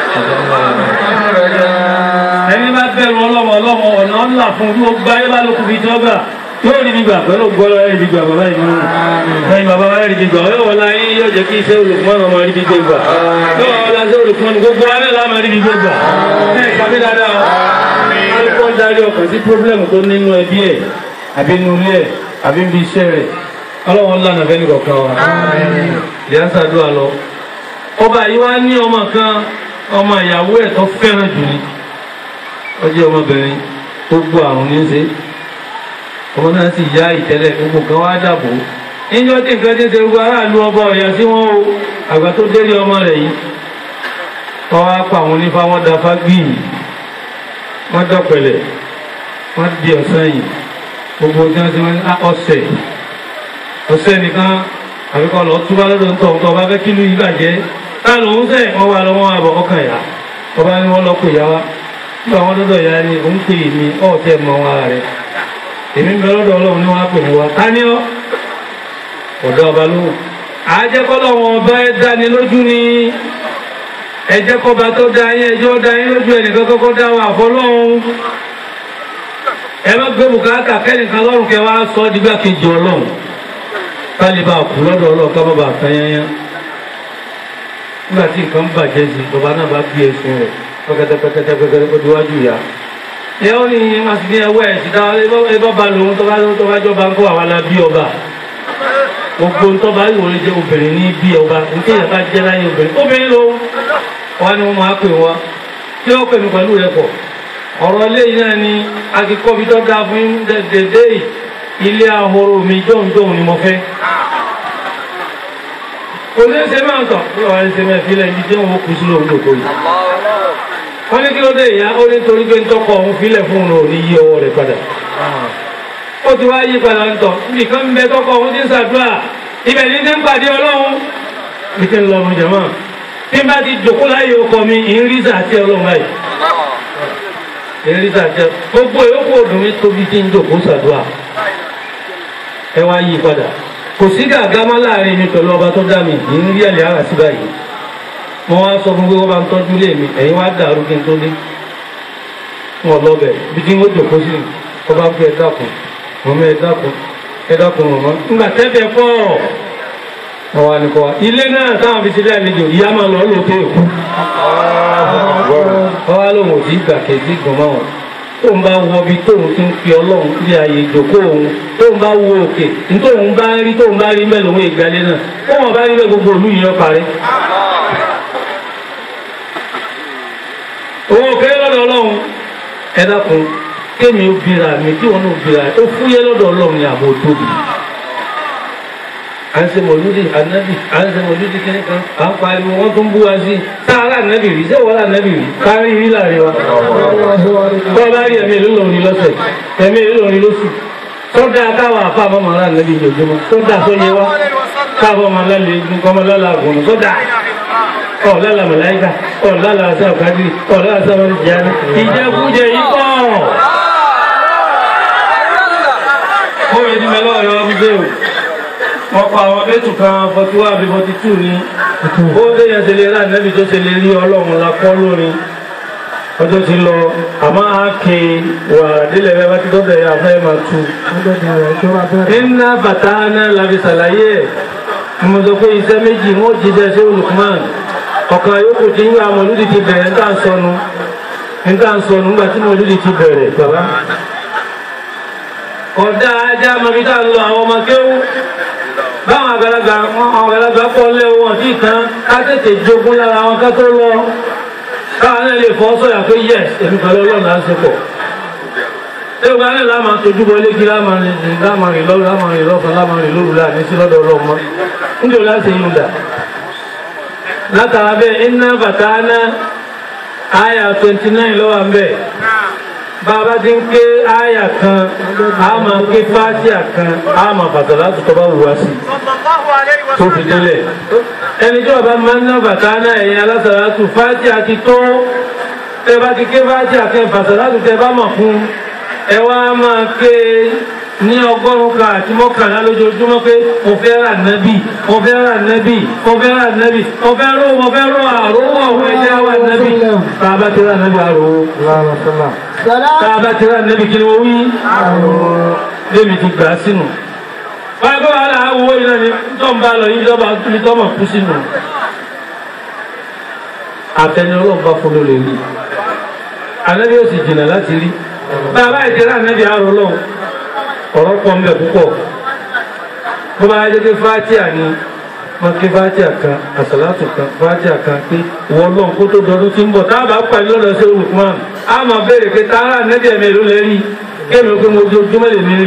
ẹni bá bẹ̀rù ọlọ́mọ ọlọ́mọ ọ̀nà ńlá fún bí ó gbá yé bá lókun fi jọ́gbà yóò rí gbígbà pẹ̀lú gbọ́lọ́ ẹ̀rí gbígbà bàbá ìlú ẹ̀yìn bàbá wa ẹ̀rí gbígbà yóò wọlá yín yóò jẹ́ kí iṣẹ́ olùkúmọ́nà ọmọ rí gbígbà gbà yóò wọlá iṣẹ́ olùkúmọ́nà gbogbo alẹ́ láàmú rí gbígbà gbà ẹ̀ kàmí dáadáa alùpùpù ń darí ọkàn sí pírọ́blẹ́mù tó nínú ẹbí ẹ̀ àbí inú ilé ẹ̀ àbí ibi iṣẹ́ rẹ̀ ọlọ́wọ́n lánàá fẹ́ nìkọ̀ọ̀kan wa ìyá sàdúrà lọ ọba yìí wá ní ọmọ kan ọmọ ìyàwó ẹ̀ tó fẹ́ràn jù ní ọjọ́ ọmọbìnrin tó gbọ́ àrùn ní í ṣe ọmọ náà sì yá ìtẹ́lẹ̀ gbogbo kan wá dàbò níjọ́ tí nǹkan tí ń ṣe gbogbo aráàlú ọba ọ̀yà sí wọn o àgbà tó délé ọmọ rẹ̀ yìí wọ́n wá pa àwọn onífá wọn da fágbìn wọ́n dọ̀pẹ̀lẹ̀ wọ́n di ọ̀sán yìí gbogbo tí wọ́n ti wọ́n ọ̀sẹ̀ ọ̀sẹ̀ nìkan àbíkọ́ lọ túbá lọ́dọ̀ ń tọ̀ ń tọ́ ọba fẹ́ kílù yìí bàjẹ́ táà lòún sẹ̀ wọ́n wá lọ́wọ́ àbọ̀ ọkàn yá ọba ni wọ́n lọ pè yá wa nígbà wọn lọ́dọ̀ ìyá ni òun pè mí ọ̀tẹ̀ mọ wọn rẹ̀ èmi ń bẹ lọ́dọ̀ ọlọ́run ní wọ́n á pè mí wá tání ọ́ ọ̀dọ́ ọba ló àjẹkọ́lọ́ wọn ọba ẹ dání lójú ni ẹjẹ́ kọba tó dá yín ẹjọ́ dá yín lójú ẹnìkan kọ́kọ́ dá wà fọlọ́run ẹ má gbé bùkátà kẹ́nìkan lọ́rùn kẹ́ wá sọ ọ́ dígbà kejì ọlọ́run kálíbà kú lọ́dọ̀ ọlọ́run ká má bàa tán yányán nígbà tí nǹkan bàjẹ́ sí ìjọba náà bá gbé ẹsùn rẹ̀ pẹ́kẹ́tẹ́pẹ́kẹ́tẹ́pẹ́kẹ́ ó diwájú ìyá ìyá ó ní wọ́n ti ní ẹwọ́ ẹ̀ síta ẹ bá ba lòun tó bá tó bá jọba ń kó àwa la bí ọba gbogbo ń tọ́ba yìí wọlé jẹ́ obìnrin ní bí ọba nítorí ìyá bá jẹ́ láyé obìnrin obìnrin ló wọ́n ní wọ́n máa pè wọ́n tí ó pè mí pẹ̀lú rẹ̀ pọ̀ ọ̀rọ̀ eléyìí náà ni akíkọ́bi tó dáa fún dédé ilé ahoro mi jọ̀hún-jọ̀hún ni mo fẹ́ kò ní ṣe máa ń tọ̀ bí wàá ṣe máa fi lẹ́yìn tí wọ́n kú sí lóhun lòkó yìí. wọ́n ní kí ló dé ìyá ó ní torí pé ń tọkọ òun filẹ̀ fún òun ò ní yí ọwọ́ rẹ̀ padà. ó ti wá yí padà ń tọ̀ níbi kan ń bẹ tọkọ òun ti ń ṣàdúrà ibẹ̀ ní ti ń pàdé ọlọ́run. bí kí n lọ ọmọ jẹ̀mọ́ tí n bá ti jòkó láyé ọkọ mi ìrísà àti ọlọ́run báyìí. ìrísà àti gbogbo ìyókù òdùn mi tóbi tí ń jòkó ṣàdúrà. ẹ wá yí padà kò sí gàgámá láàrin mi pẹ̀lú ọba tó dá mi yìí ń rí ẹ̀lẹ́ ara sí báyìí mo wá sọ fún pé wọ́n bá ń tọ́jú lé mi ẹ̀yin wá dàrú kí n tó dé wọn lọ́bẹ̀ bí kí n ó jòkó sí ọba ń pẹ́ ẹ dákun mọ̀mọ́ ẹ dákun ẹ dákun mọ̀mọ́ nígbà tẹ́tẹ́ pọ̀ ọwọ́ àníkọ́ wa ilé náà táwọn fi sílẹ̀ àlejò ìyá máa lọ lóòótọ́ èkú ọwọ́ lòun ò sí gbà kejì gbọ̀n máa wọn tóun bá wọ bí tóun ti ń fi ọlọ́run bí ààyè ìjòkó òun tóun bá wo òkè tóun bá rí tóun bá rí mẹ́lòó ìgbàlẹ̀ náà tóun bá rí mẹ́ gbogbo òlú yìí parí. òun ò kéré lọ́dọ̀ ọlọ́run ẹ dákun kémi ó bira mi tí wọn náà bira ó fúyẹ́ lọ́dọ̀ ọlọ́run ní àbò tóbi. à ń ṣe mọ̀lúdì ànábì à ń ṣe mọ̀lúdì kíní kan à ń pariwo wọ́n tún bú wa sí sáárà ànábì rí sẹ́wọ́n ànábì rí kárí rí láàrin wa bọ́ bá rí ẹ̀mí ìlúlọrin lọ́sẹ̀ ẹ̀mí ìlúlọrin lóṣù tọ́da káwa àfa àmọ́ màá nàbí ìjọjúmọ́ tọ́da sọ́yẹ wa káwa máa lálẹ́ egun kọ́ máa lálẹ́ àgùn tọ́da ọ̀ lálẹ́ màláìka ọ̀ lálẹ́ àṣà òkàdì ọ̀ lálẹ́ àṣà wọn jẹ́ ìjẹkújẹ yìí pọ̀. ó yẹ ní mẹ́lọ́ ọ̀yọ́ bíbẹ́ o wọ́n pa àwọn bẹ́tù kan forty one àbí forty two ní ó dé yẹn ṣe lè rà nẹ́bí tó ṣe lè rí ọlọ́run la kọ́ lórin ọjọ́ ti lọ àmọ́ a kè wà nílẹ̀ bẹ́ẹ̀ bá ti dọ́dọ̀ yà fẹ́ máa tu. iná bàtà náà làbí sàlàyé ẹ̀ mo sọ pé iṣẹ́ méjì wọ́n jíjẹ sí Lukman ọ̀kan yòókù tí ń wá mọ̀lúdì ti bẹ̀rẹ̀ ń tà ń sọnù ń tà ń sọnù nígbà tí mọ̀lúdì ti bẹ̀rẹ̀ bàbá. ọ̀dà ajá mọ̀bí tá a lọ àwọn ọmọ kéwú báwọn àgbàlagbà àwọn àgbàlagbà pọ̀ lé wọn tí kan ká tètè jogún lára wọn ká tó lọ káwọn náà lè fọ́ sọ̀yà pé yẹ èmi pẹ̀lú ọlọ́run á ṣe pọ̀. Ẹgbẹ́ alẹ́ la máa tójú bọ léegi lámàrin lámàrin lọ́rùn lámàrin lọ́sàn lámàrin lóru láà ní sí lọ́dọ̀ ọlọ́run mọ́. Níbi ò láti yún dà. Látara bẹ́ẹ̀ iná bàtà ná àyà twenty nine lọ́wọ́ à ń bẹ̀. Bàbá ti ń ké àyà kan, a máa ké fátíà kan, a máa bàtà láti tọ́ bá wù wá sí. Tó fi délẹ̀ ẹni tí ọba máa ń ná bàtà náà ẹ̀yìn alásàlátù fájì àti tó ẹ bá ti ké fájì àti ẹ̀fàsàlátù tẹ bá mọ̀ fún ẹ wá máa ké ní ọgọ́rùn-ún kan àti mọ́kànlá lójoojúmọ́ pé mo fẹ́ rà nẹ́bì mo fẹ́ rà nẹ́bì mo fẹ́ rà nẹ́bì mo fẹ́ ró mo fẹ́ ró àrò ọ̀hún ẹ̀jẹ̀ wà nẹ́bì tá a bá ti rà nẹ́bì àrò tá a bá ti rà nẹ́bì kí ni mo wí lémi ti gbà á sínú wọ́n gbọ́ wàhálà àwọ̀ iná ni tó ń bá lọ yìí lọ́ba tóbi tó mọ̀ kú sínú. àtẹni ọlọ́run bá fún ló lè rí ànábì ó sì jìnnà láti rí bàbá ìjẹ́rẹ́ ànábì àrò lọ́hùn ọ̀rọ̀ pọ̀ mbẹ̀ púpọ̀ bó bá yẹ kí fátíà ni wọ́n ké fátíà kan àsàlátù kan fátíà kan pé wọ́n lọ́n kó tó dọdún tí ń bọ̀ tá a bá pàdé lọ́dọ̀ sí olùkọ́ a máa béèrè pé tààrà ànábì ẹ̀mí ló lè rí kéèmí ó pé mo ojoojúmọ́ lè ní rí.